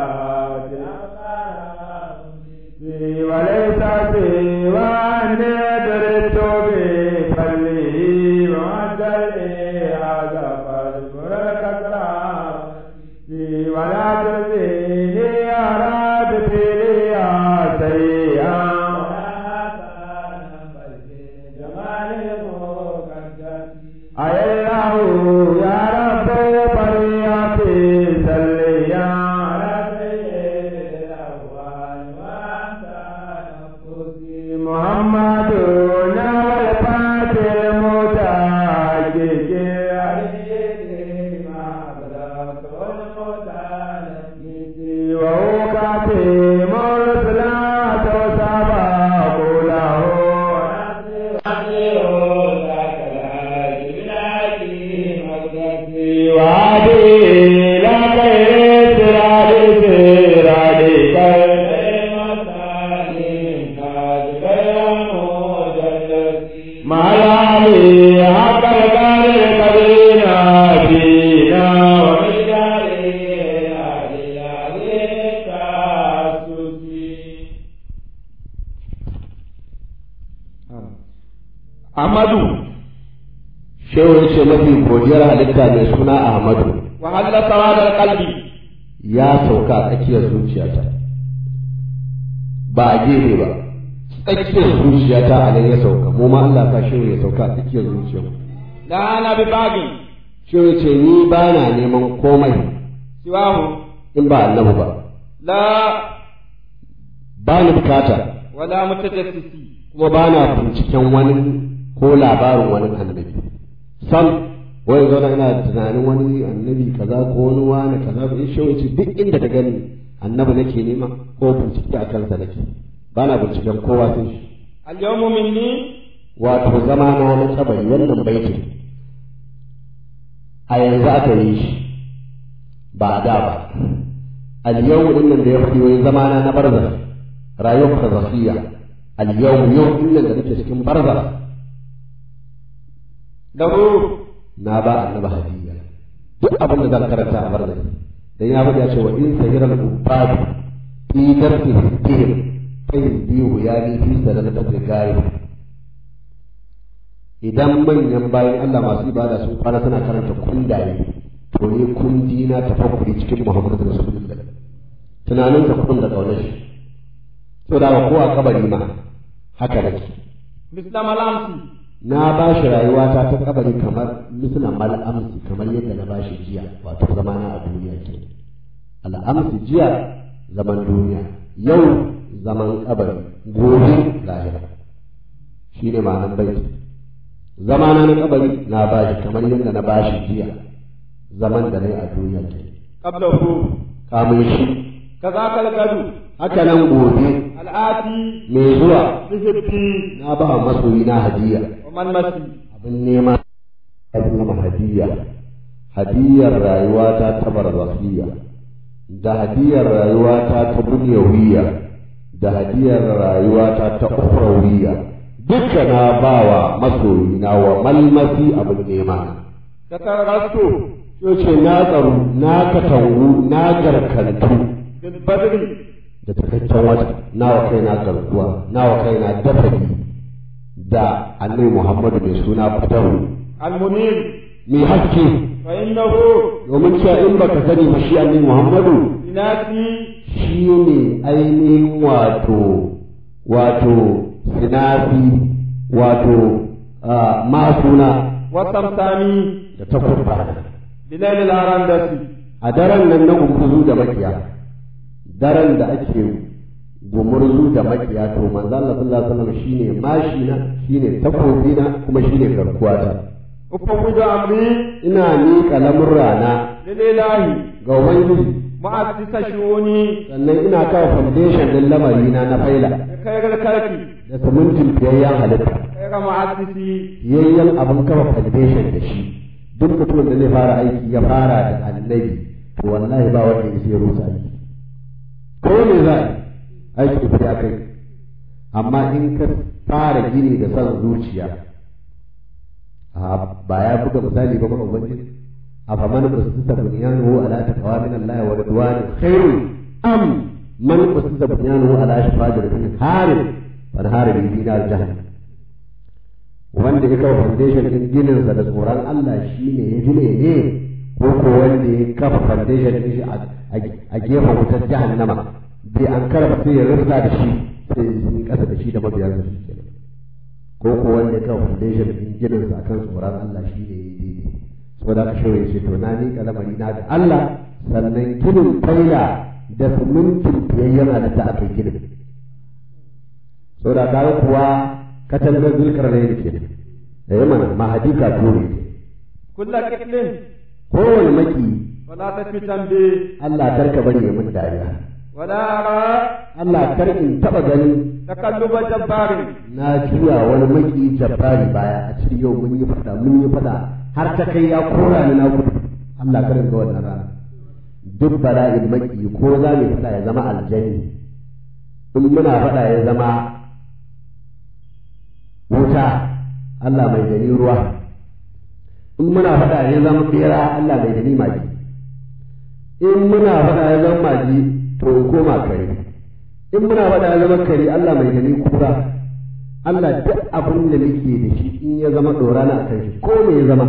Ahmadu shehu ya ce mafi godiyar halitta mai suna ahmadu wa halla sawadar qalbi ya sauka a tsakiyar zuciyata ba a gefe ba tsakiyar zuciyata a nan ya sauka mu ma Allah ka shehu ya sauka a tsakiyar zuciyar la ana bi bagin shehu ya ce ni ba na neman komai siwahu in ba annabi ba la ba ni bukata wala mutajassisi kuma ba na binciken wani ko labarin wani annabi sam wani zauna ina tunanin wani annabi kaza ko wani wani kaza ko in shehu ce duk inda ka gani annabi nake nema ko bincike a kansa nake ba na binciken kowa sai shi al yawmu minni wato zama na na tsabari wannan baitin a yanzu aka yi shi ba a da ba al-yawm din nan da ya faɗi wai zama na na barza rayuwar barzakhiya al-yawm yau din nan da nake cikin barza lahu na ba annabi hadiya duk abin da zan karanta a barza dan ya faɗi ya ce wa in sahiral ubad fi darsi hidihim fa biyu ya ni fi sadaqatil gari idan manyan bayan Allah masu ibada sun kwana suna karanta kundaye to ne kundi na tafakkuri cikin Muhammadu Rasulullah tunanin ka kun da kaunar shi to da ko a kabari ma haka nake misla malamsi na ba shi rayuwata ta kabari kamar misla mal amsi kamar yadda na ba shi jiya wato zamana a duniya ke al'amsi jiya zaman duniya yau zaman kabari gobe lahira shine ma'anar baiti zamana na kabari na bashi kamar yadda na bashi jiya zaman da na yi a duniya ke qablahu kamun shi kazaka al-gadu haka nan gobe al-ati mai zuwa bihibbi na ba masoyi na hadiya wa man masi abin nema abin nama hadiya hadiyar rayuwata ta barzakhiya da hadiyar rayuwata ta dunyawiya da hadiyar rayuwata ta ukhrawiyya duka na bawa masoyi na wa malmasi abin nema takarrastu ce na tsaro na katangu na garkantu bil badri da takaccen wata nawa kai na garkuwa nawa kai na dafari da annabi muhammadu mai suna fatahu al-munir mai haske fa innahu domin cewa in baka sani ba shi annabi muhammadu inati shi ne ainihin wato wato sinafi wato ah, masuna wa samsami da takurba bilail al-arandasi a daren nan na gumurzu da makiya daren da ake gumurzu da makiya to manzo Allah sallallahu alaihi wasallam shine mashi na shine takobi na kuma shine garkuwa ta ufawwidu amri ina miƙa lamurrana lillahi ga ubangiji mu'assisa shu'uni sannan ina kawo foundation din lamari na na faila khairal kalki da simintin fiyayyen halitta khairal mu'assisi fiyayyen abin kafa foundation da shi duk mutumin da zai fara aiki ya fara da annabi to wallahi ba wanda ya sai rusa aiki ko me za a yi aiki da kai amma in ka fara gini da son zuciya a ba ya buga misali ba kuma ubangiji a faman usita bunyanuhu ala taqwa min Allah wa ridwan khairun am man usita bunyanuhu ala shafajatin harin fan harin bi nar jahannam wanda ya kafa foundation din ginin sa da tsoron Allah shine ya gine ne ko ko wanda ya kafa foundation din shi a gefen wutar jahannama bai an karba sai ya rufta da shi sai ya kasa da shi da mabiyansa shi kenan ko ko wanda ya kafa foundation din ginin sa kan tsoron Allah shine ya yi daidai saboda haka shi ya ce to na ni kalamari na ga Allah sannan ginin faila da simintin biyayyen halitta a kai ginin saboda kaga kuwa katangar zulkar ne yake da yi mana mahadi ka ture kullu kitlin kowane maki wala tafitan bi Allah karka bari ya mun dariya wala ara Allah kar in taba ganin takalluba jabbarin na juya wani maki jabbari baya a cikin yau mun yi fada mun yi fada har ta kai ya kora ni na gudu Allah kar in ga wannan rana duk bala'in maki ko za mu fada ya zama aljanni in muna fada ya zama wuta Allah mai gani ruwa in muna faɗa ya zama bera Allah mai gani magi in muna faɗa ya zama magi to in koma kare in muna faɗa ya zama kare Allah mai gani kura Allah duk abin da nake da shi in ya zama dora na akan shi ko me ya zama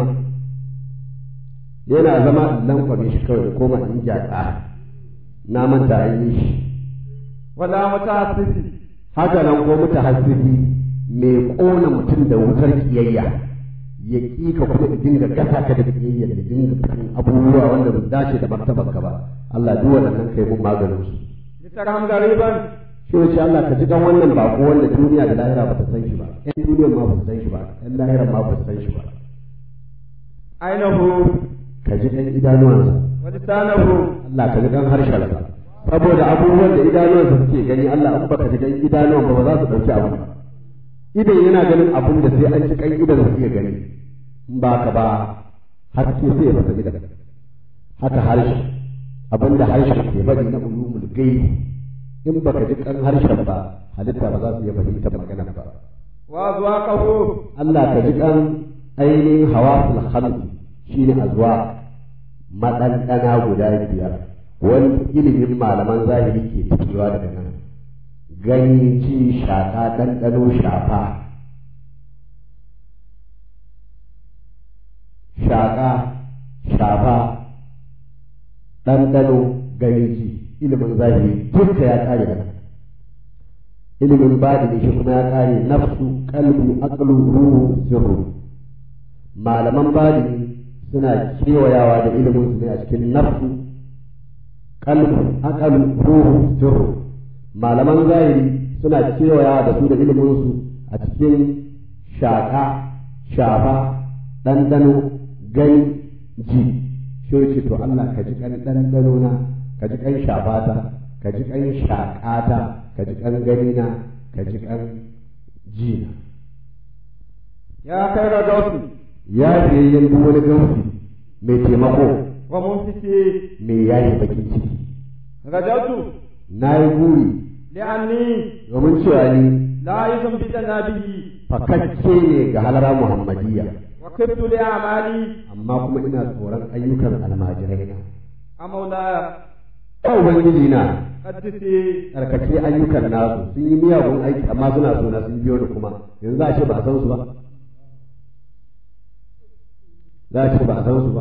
yana zama in lankwame shi kawai da koma in gyatsa na manta an yi shi wala mutahassisi haka nan ko muta hasiri mai kona mutum da wutar kiyayya ya ƙi ka kuma ya dinga gasa ka da kiyayya da dinga fitin abubuwa wanda ba dace da martabar ka ba Allah duk waɗannan kai mun maganin su litarham gariban shi wace Allah ka ji kan wannan bako wanda duniya da lahira ba ta san shi ba ƴan duniyar ma ba su san shi ba ƴan lahirar ma ba su san shi ba ainahu ka ji ɗan idanuwansa wa lisanahu Allah ka ji kan harshen sa saboda abubuwan da idanuwansa suke gani Allah in baka ji kan idanuwan ba ba za su ɗauki abu ba idan yana ganin abun da sai an ci kan idan su iya gani in ba ka ba haske sai ya fasa idan haka harshe abin da harshe ke faɗi na ulumul gaibi in baka ji kan harshen ba halitta ba za su iya fahimtar magana ba wa azwaqahu Allah ka ji kan ainihin hawasul khamsi shine azwa maɗanɗana guda biyar wani ilimin malaman zahiri ke fitowa daga nan gani ci shaƙa ɗanɗano shafa shaƙa shafa ɗanɗano gani ji ilimin zahiri duka ya ƙare da nan ilimin badini shi kuma ya ƙare nafsu kalbu aqlu ruhu sirru malaman badini suna kewayawa da ilimin su ne a cikin nafsu kalbu aqlu ruhu sirru malaman zahiri suna kewayawa da su da ilimin su a cikin shaƙa shafa ɗanɗano gani ji shi ce to Allah ka ji kan ɗanɗano na ka ji kan shafata ka ji kan shaƙata ka ji kan gani na ka ji kan ji na ya kai ga gausi ya fiyayyen duk wani gausi mai taimako wa mumsiki mai yayi bakin ciki rajatu na yi buri li'anni domin cewa ni la yuzum bi janabihi fakakke ne ga halara muhammadiyya wa kibtu li amali amma kuma ina tsoron ayyukan almajirai na amawla ya ubangiji na qaddisi tsarkake ayyukan nasu sun yi miyagun aiki amma suna so na sun biyo ni kuma yanzu za a ce ba a san su ba za a ce ba a san su ba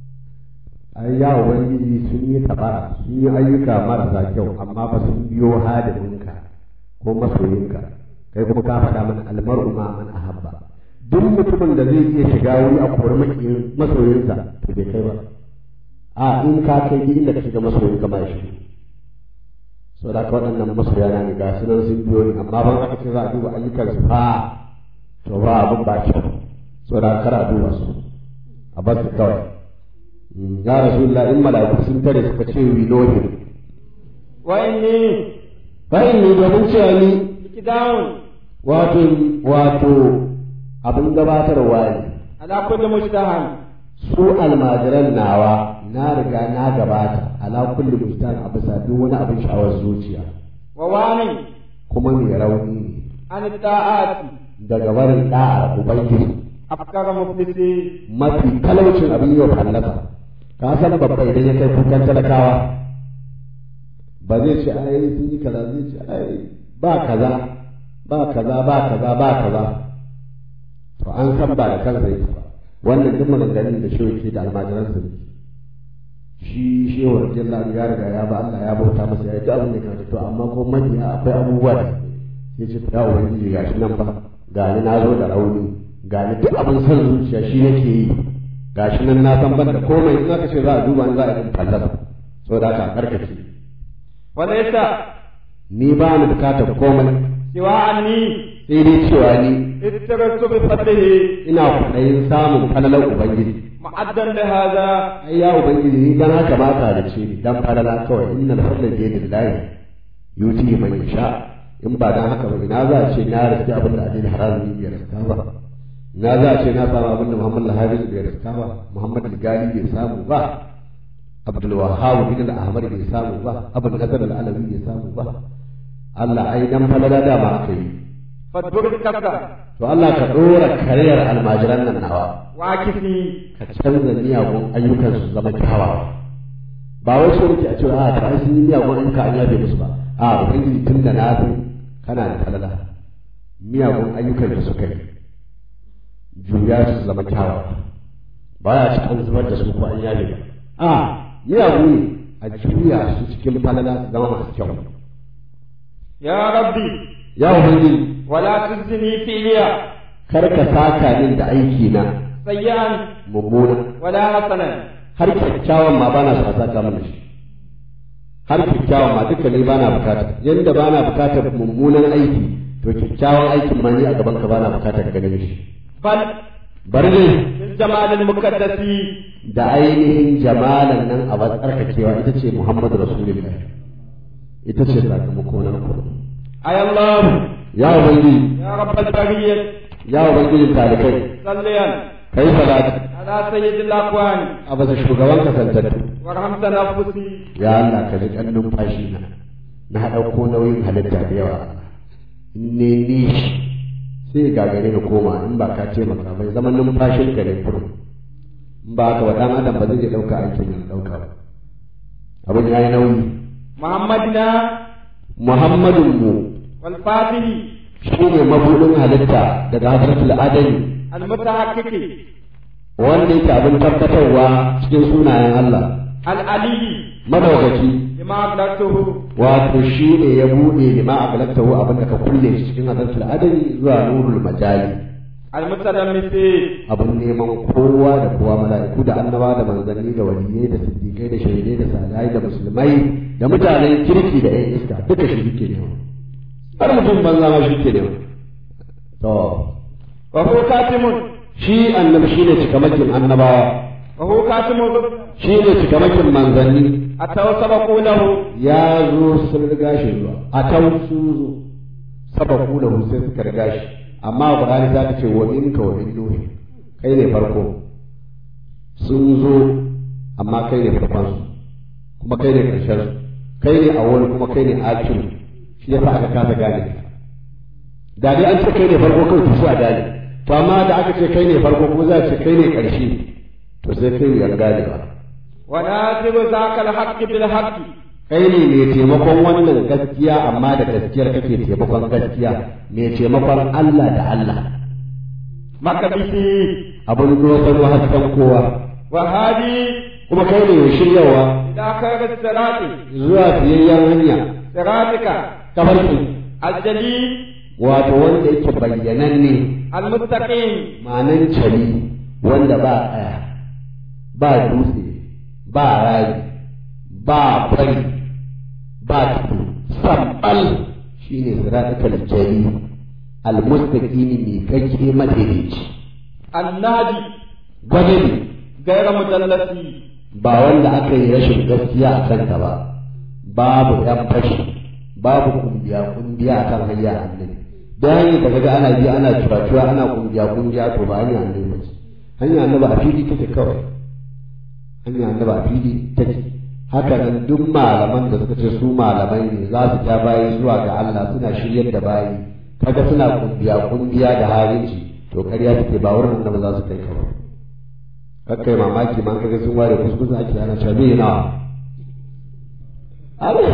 ai ya ubangiji sun yi tabara sun yi ayyuka marasa kyau amma ba sun biyo hadiminka ko masoyinka kai kuma ka faɗa mana almar'u ma man ahabba duk mutumin da zai iya shiga wuri a kori makiyin masoyinsa to bai kai ba a in ka kai duk inda ka shiga masoyinka ba shi so da waɗannan masoya na ne ga su nan sun biyo ni amma ban aka ce za a duba ayyukan su fa to ba abin ba kyau so da kar a duba su a bar su kawai ya rasulullah in mala'iku sun tare suka ce we know him wa inni fa inni domin cewa ni ikidawun wato wato abin gabatarwa ne ala kulli mujtahan su almajiran nawa na riga na gabata ala kulli mujtan a bisa duk wani abin sha'awar zuciya wa wani kuma mai rauni ne an ta'ati daga barin da'ar ubangiji afkara muflisi mafi talaucin abin yau fallasa ka san babba idan ya kai kukan talakawa ba zai ce ai sun yi kaza zai ce ai ba kaza ba kaza ba kaza ba kaza to an san ba da kansa yake ba wannan duk maganganun da shi yake da almajiransa ne shi shehu radiyallahu ya riga ya ba Allah ya bauta masa ya yi abin da ya to amma ko mabiya akwai abubuwa da ya ce ya ubangiji gashi nan ba ga ni na zo da rauni ga ni duk abin son zuciya shi nake yi gashi nan na san ban da komai in aka ce za a duba ni za a yi fallasa saboda haka a karkace wa laysa ni ba ni bukatar komai siwa anni sai dai cewa ni ittaratu bi fadlihi ina kwaɗayin samun falalar ubangiji mu'addan li hadha ai ya ubangiji ni dan haka ba ka da ce dan falala kawai innal fadla bi yadillahi yuti man yasha in ba dan haka ba ina za a ce na riski abin da adil harazmi bai riska ba na za a ce na samu abin da muhammad al-hafiz bai riska ba muhammad al-gali bai samu ba abdul wahhab bin al-ahmad bai samu ba abul nasr al-alawi bai samu ba Allah ai dan falala da ma aka yi fadbur kasa to Allah ka dora kariyar almajiran nan nawa wa kifi ka canza miyagun ayyukan su zama kyawawa ba wai so nake a cewa a ta sun yi miyagun ayyuka an yabe musu ba a ubangiji tun da na san kana da falala miyagun ayyukan da suka yi juya su zama kyawawa ba ya ci an zubar da su ko an yaje ba a miyagu ne a juya su cikin falala su zama masu kyau يا ربي ya ubangiji ولا تجزني فيها kar ka saka min da aiki na سيئا mummuna ولا حسنا har kyakkyawan ma bana sa saka mana shi har kyakkyawan ma duka ne bana bukata yanda bana bukatar mummunan aiki to kyakkyawan aikin ma ni a gaban ka bana bukatar ka gane shi بل bari ne بالجمال المقدس da ainihin jamalan nan a tsarkakewa ita ce Muhammadu Rasulullah ita ce sakamako na kuma أي الله ya ubangiji يا رب البرية ya ubangiji talikai صليا kai salati على سيد الأكوان a bisa shugaban kasantattu وارحم تنفسي ya Allah ka ji kan numfashi na na ɗauko nauyin halitta da yawa in ne ni sai gagare na koma in ba ka ce maka bai zaman numfashin ka ne kurum in ba haka wa ɗan adam ba zai iya ɗauka aikin ya ɗauka ba abin ya yi nauyi محمدنا muhammadun mu والفاتح shi ne mabuɗin halitta daga hadratul adami المتحقق wanda yake abin tabbatarwa cikin sunayen Allah العلي madaukaki لما أبلغته wato shi ne ya buɗe lima a galaktahu abin da ka kulle shi cikin hadratul adami zuwa nurul majali المتلمس abin neman kowa da kowa mala'iku da annaba da manzanni da waliyai da siddiqai da shahidai da salihai da musulmai da mutanen kirki da 'yan iska duka shi ke nema har mutum banza ma shi ke nema to وهو كاتم shi annabi shine cikamakin annabawa وهو كاتم shine cikamakin manzanni أتوا سبقوا له ya zo sun riga shi zuwa a tau sun zo sababu da sai suka riga shi amma Qur'ani ta ce wa minka wa min nuhi kai ne farko sun zo amma kai ne farkon su kuma kai ne karshen su kai ne awwal kuma kai ne akiru shi yasa aka kasa gane da dai an ce kai ne farko kai to sai a gane to amma da aka ce kai ne farko ko za a ce kai ne karshe to sai kai ya gane ba وناصر ذاك الحق بالحق kai ne mai taimakon wannan gaskiya amma da gaskiyar kake taimakon gaskiya mai taimakon Allah da Allah مكبسي abin dosarwa hasken kowa وهادي kuma kai ne mai shiryawa إلى خير الصراط zuwa fiyayyen hanya صراطك tafarki الجلي wato wanda yake bayyananne المستقيم ma'anan cari wanda ba tsaya ba dutse ba rari ba fari ba tudu sabbal shine siratal jari almustaqimi mai kake madaidaici النادي gwadabi غير مدلسي ba wanda aka yi rashin gaskiya a kanka ba babu yan fashi babu kungiya kungiya a kan hanya annabi da hanyar da kaga ana bi ana cuwa ana kungiya kungiya to ba hanya annabi ba ce hanya annabi a fili take kawai hanya annabi a fili take haka nan duk malaman da suka ce su malamai ne za su ja bayi zuwa ga Allah suna shiryar da bayi kaga suna kungiya kungiya da harinci to ƙarya take ba wurin annabi za su kai ka ba kakkai mamaki ma kaga sun ware kuskus ake ana cewa me na Allah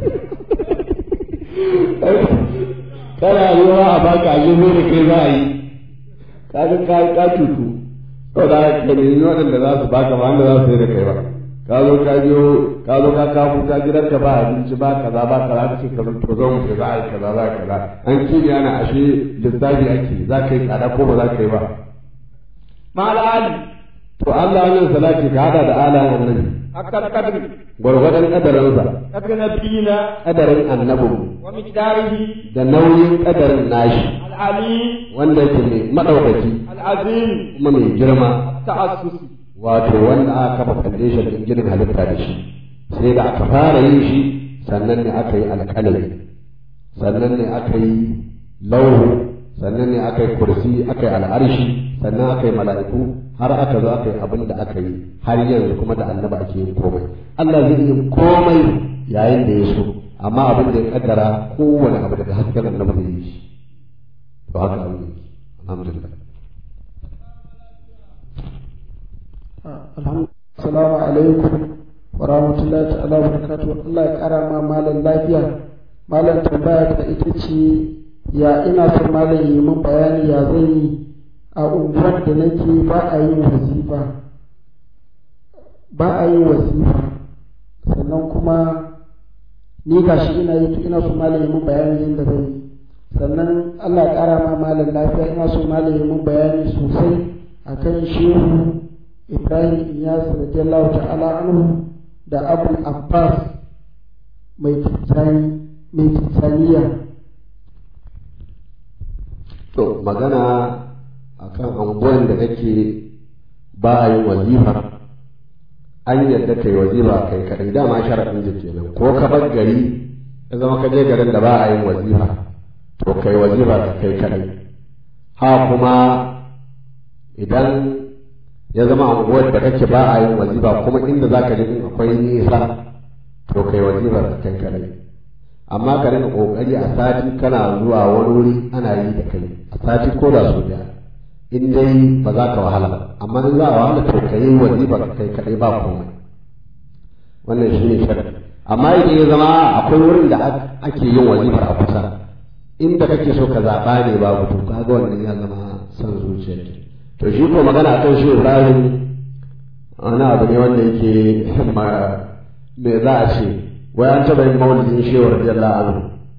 kana ruwa a baka a yi da kai za a yi kaga ka ka tutu to da ka nemi waɗanda za su baka ba wanda za su yi da kai ba ka zo ka biyo ka zo ka kawo ka gidan ka ba abinci ba kaza ba kaza ka ce ka to zo mu za a yi kaza za kaza an kiri ana ashe lissafi ake za ka yi tsada ko ba za ka yi ba مع العلي to Allah wannan salati ka hada da alayen annabi حق القدر gwargwadon kadarinsa قدر نبينا kadarin annabin ومقداره da nauyin kadarin nashi العلي wanda yake mai madaukaki العظيم kuma mai girma التأسس wato wanda aka kafa foundation din ginin halitta da shi sai da aka fara yin shi sannan ne aka yi alƙalami sannan ne aka yi lauhu sannan ne aka yi kursi aka yi al'arshi sannan aka yi mala'iku har aka zo aka yi abin da aka yi har yanzu kuma da annaba ake yin komai Allah zai yi komai yayin da ya so amma abin da ya kaddara kowane abu daga hasken annabi zai yi shi to haka abin yake alhamdulillah Assalamu alaikum wa rahmatullahi ta'ala wa barakatuh Allah ya kara ma malam lafiya malam tambaya ta ita ce ya ina son malam yi min bayani ya zan yi a unguwar da nake ba a yin wazifa ba a yin wazifa sannan kuma ni gashi ina yi ina so malam yi min bayani yadda zan yi sannan Allah ya ƙara ma malam lafiya ina so malam yi min bayani sosai akan shehu Ibrahim Iyas radiyallahu ta'ala anhu da Abu Abbas mai tsani mai tsaniya to magana akan anguwan da kake ba a yin wazifa an yadda kai wazifa kai kadai dama sharaɗin da kenan ko ka bar gari ya zama ka je garin da ba a yin wazifa to kai wazifa ka kai kadai ha kuma idan ya zama anguwar da kake ba a yin wazifa kuma inda za ka je in akwai nisa to kai wazifa ka kai kadai amma ka rika kokari a sati kana zuwa wani wuri ana yi da kai a sati ko da su da in dai ba za ka wahala ba amma in za a wahala to ka yi wazifa ka kai kadai ba komai wannan shi ne sharadi amma idan ya zama akwai wurin da ake yin wazifar a kusa inda kake so ka zaɓa ne babu to kaga wannan ya zama son zuciya to shi ko magana kan shi Ibrahim wani abu ne wanda yake me za a ce wai an taɓa yin maulidin shehu radiyallahu anhu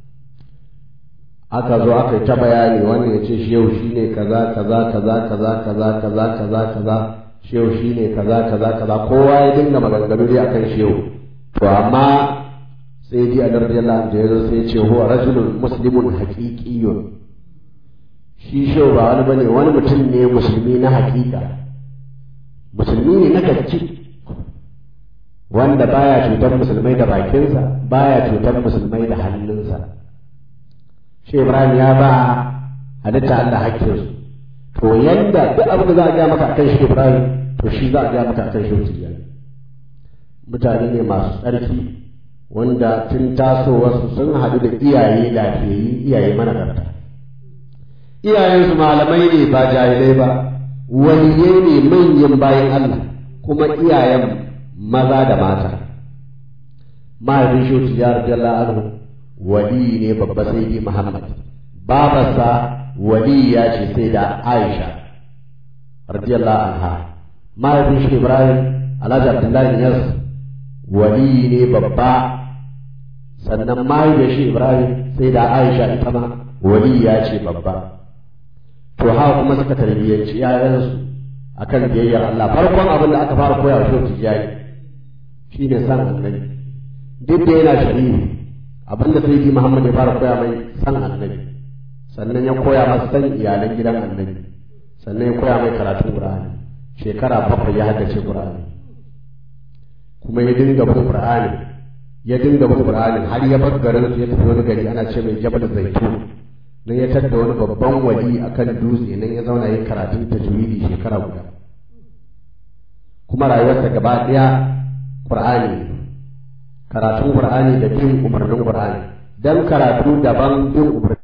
aka zo aka yi ta bayani wannan ya ce shehu shine kaza kaza kaza kaza kaza kaza kaza kaza shehu shine kaza kaza kaza kowa ya dinga maganganu dai akan shehu to amma sai ji a radiyallahu anhu ya zo sai ya ce huwa rajulun muslimun haqiqiyyun shi shehu ba wani bane wani mutum ne musulmi na haƙiƙa musulmi ne na gaske wanda baya cutar musulmai da bakinsa baya cutar musulmai da hannunsa shi Ibrahim ya ba halitta Allah hakkinsu to yanda duk abin da za a gaya maka akan shi Ibrahim to shi za a gaya maka akan shi Tijjani mutane ne masu tsarki wanda tun tasowarsu sun haɗu da iyaye lafiyayyi iyaye managarta iyayensu malamai ne ba jahilai ba waliyai ne manyan bayan Allah kuma iyayen maza da mata mahaifin shi tijjar radiyallahu anhu wali ne babba sai di Muhammad babarsa wali ya ce sai da Aisha radiyallahu anha mahaifin shi Ibrahim Alhaji Abdullahi Yas wali ne babba sannan mahaifin shi Ibrahim sai da Aisha ita ma wali ya ce babba to haka kuma suka tarbiyyanci ‘ya'yansu a kan biyayyar Allah farkon abin da aka fara koya wa shi tijjani shi ne san annabi duk da yana shari'i abin da sai Muhammad ya fara koya mai san annabi sannan ya koya masa san iyalan gidan annabi sannan ya koya mai karatun Qur'ani shekara bakwai ya haddace Qur'ani kuma ya dinga bin Qur'ani ya dinga bin Qur'ani har ya bar garin su ya tafi wani gari ana ce mai Jabal Zaitun nan ya tadda wani babban wali akan dutse nan ya zauna yin karatun tajwidi shekara guda kuma rayuwarsa gaba ɗaya Qur'ani karatun Qur'ani da bin umarnin Qur'ani dan karatu daban bin umarnin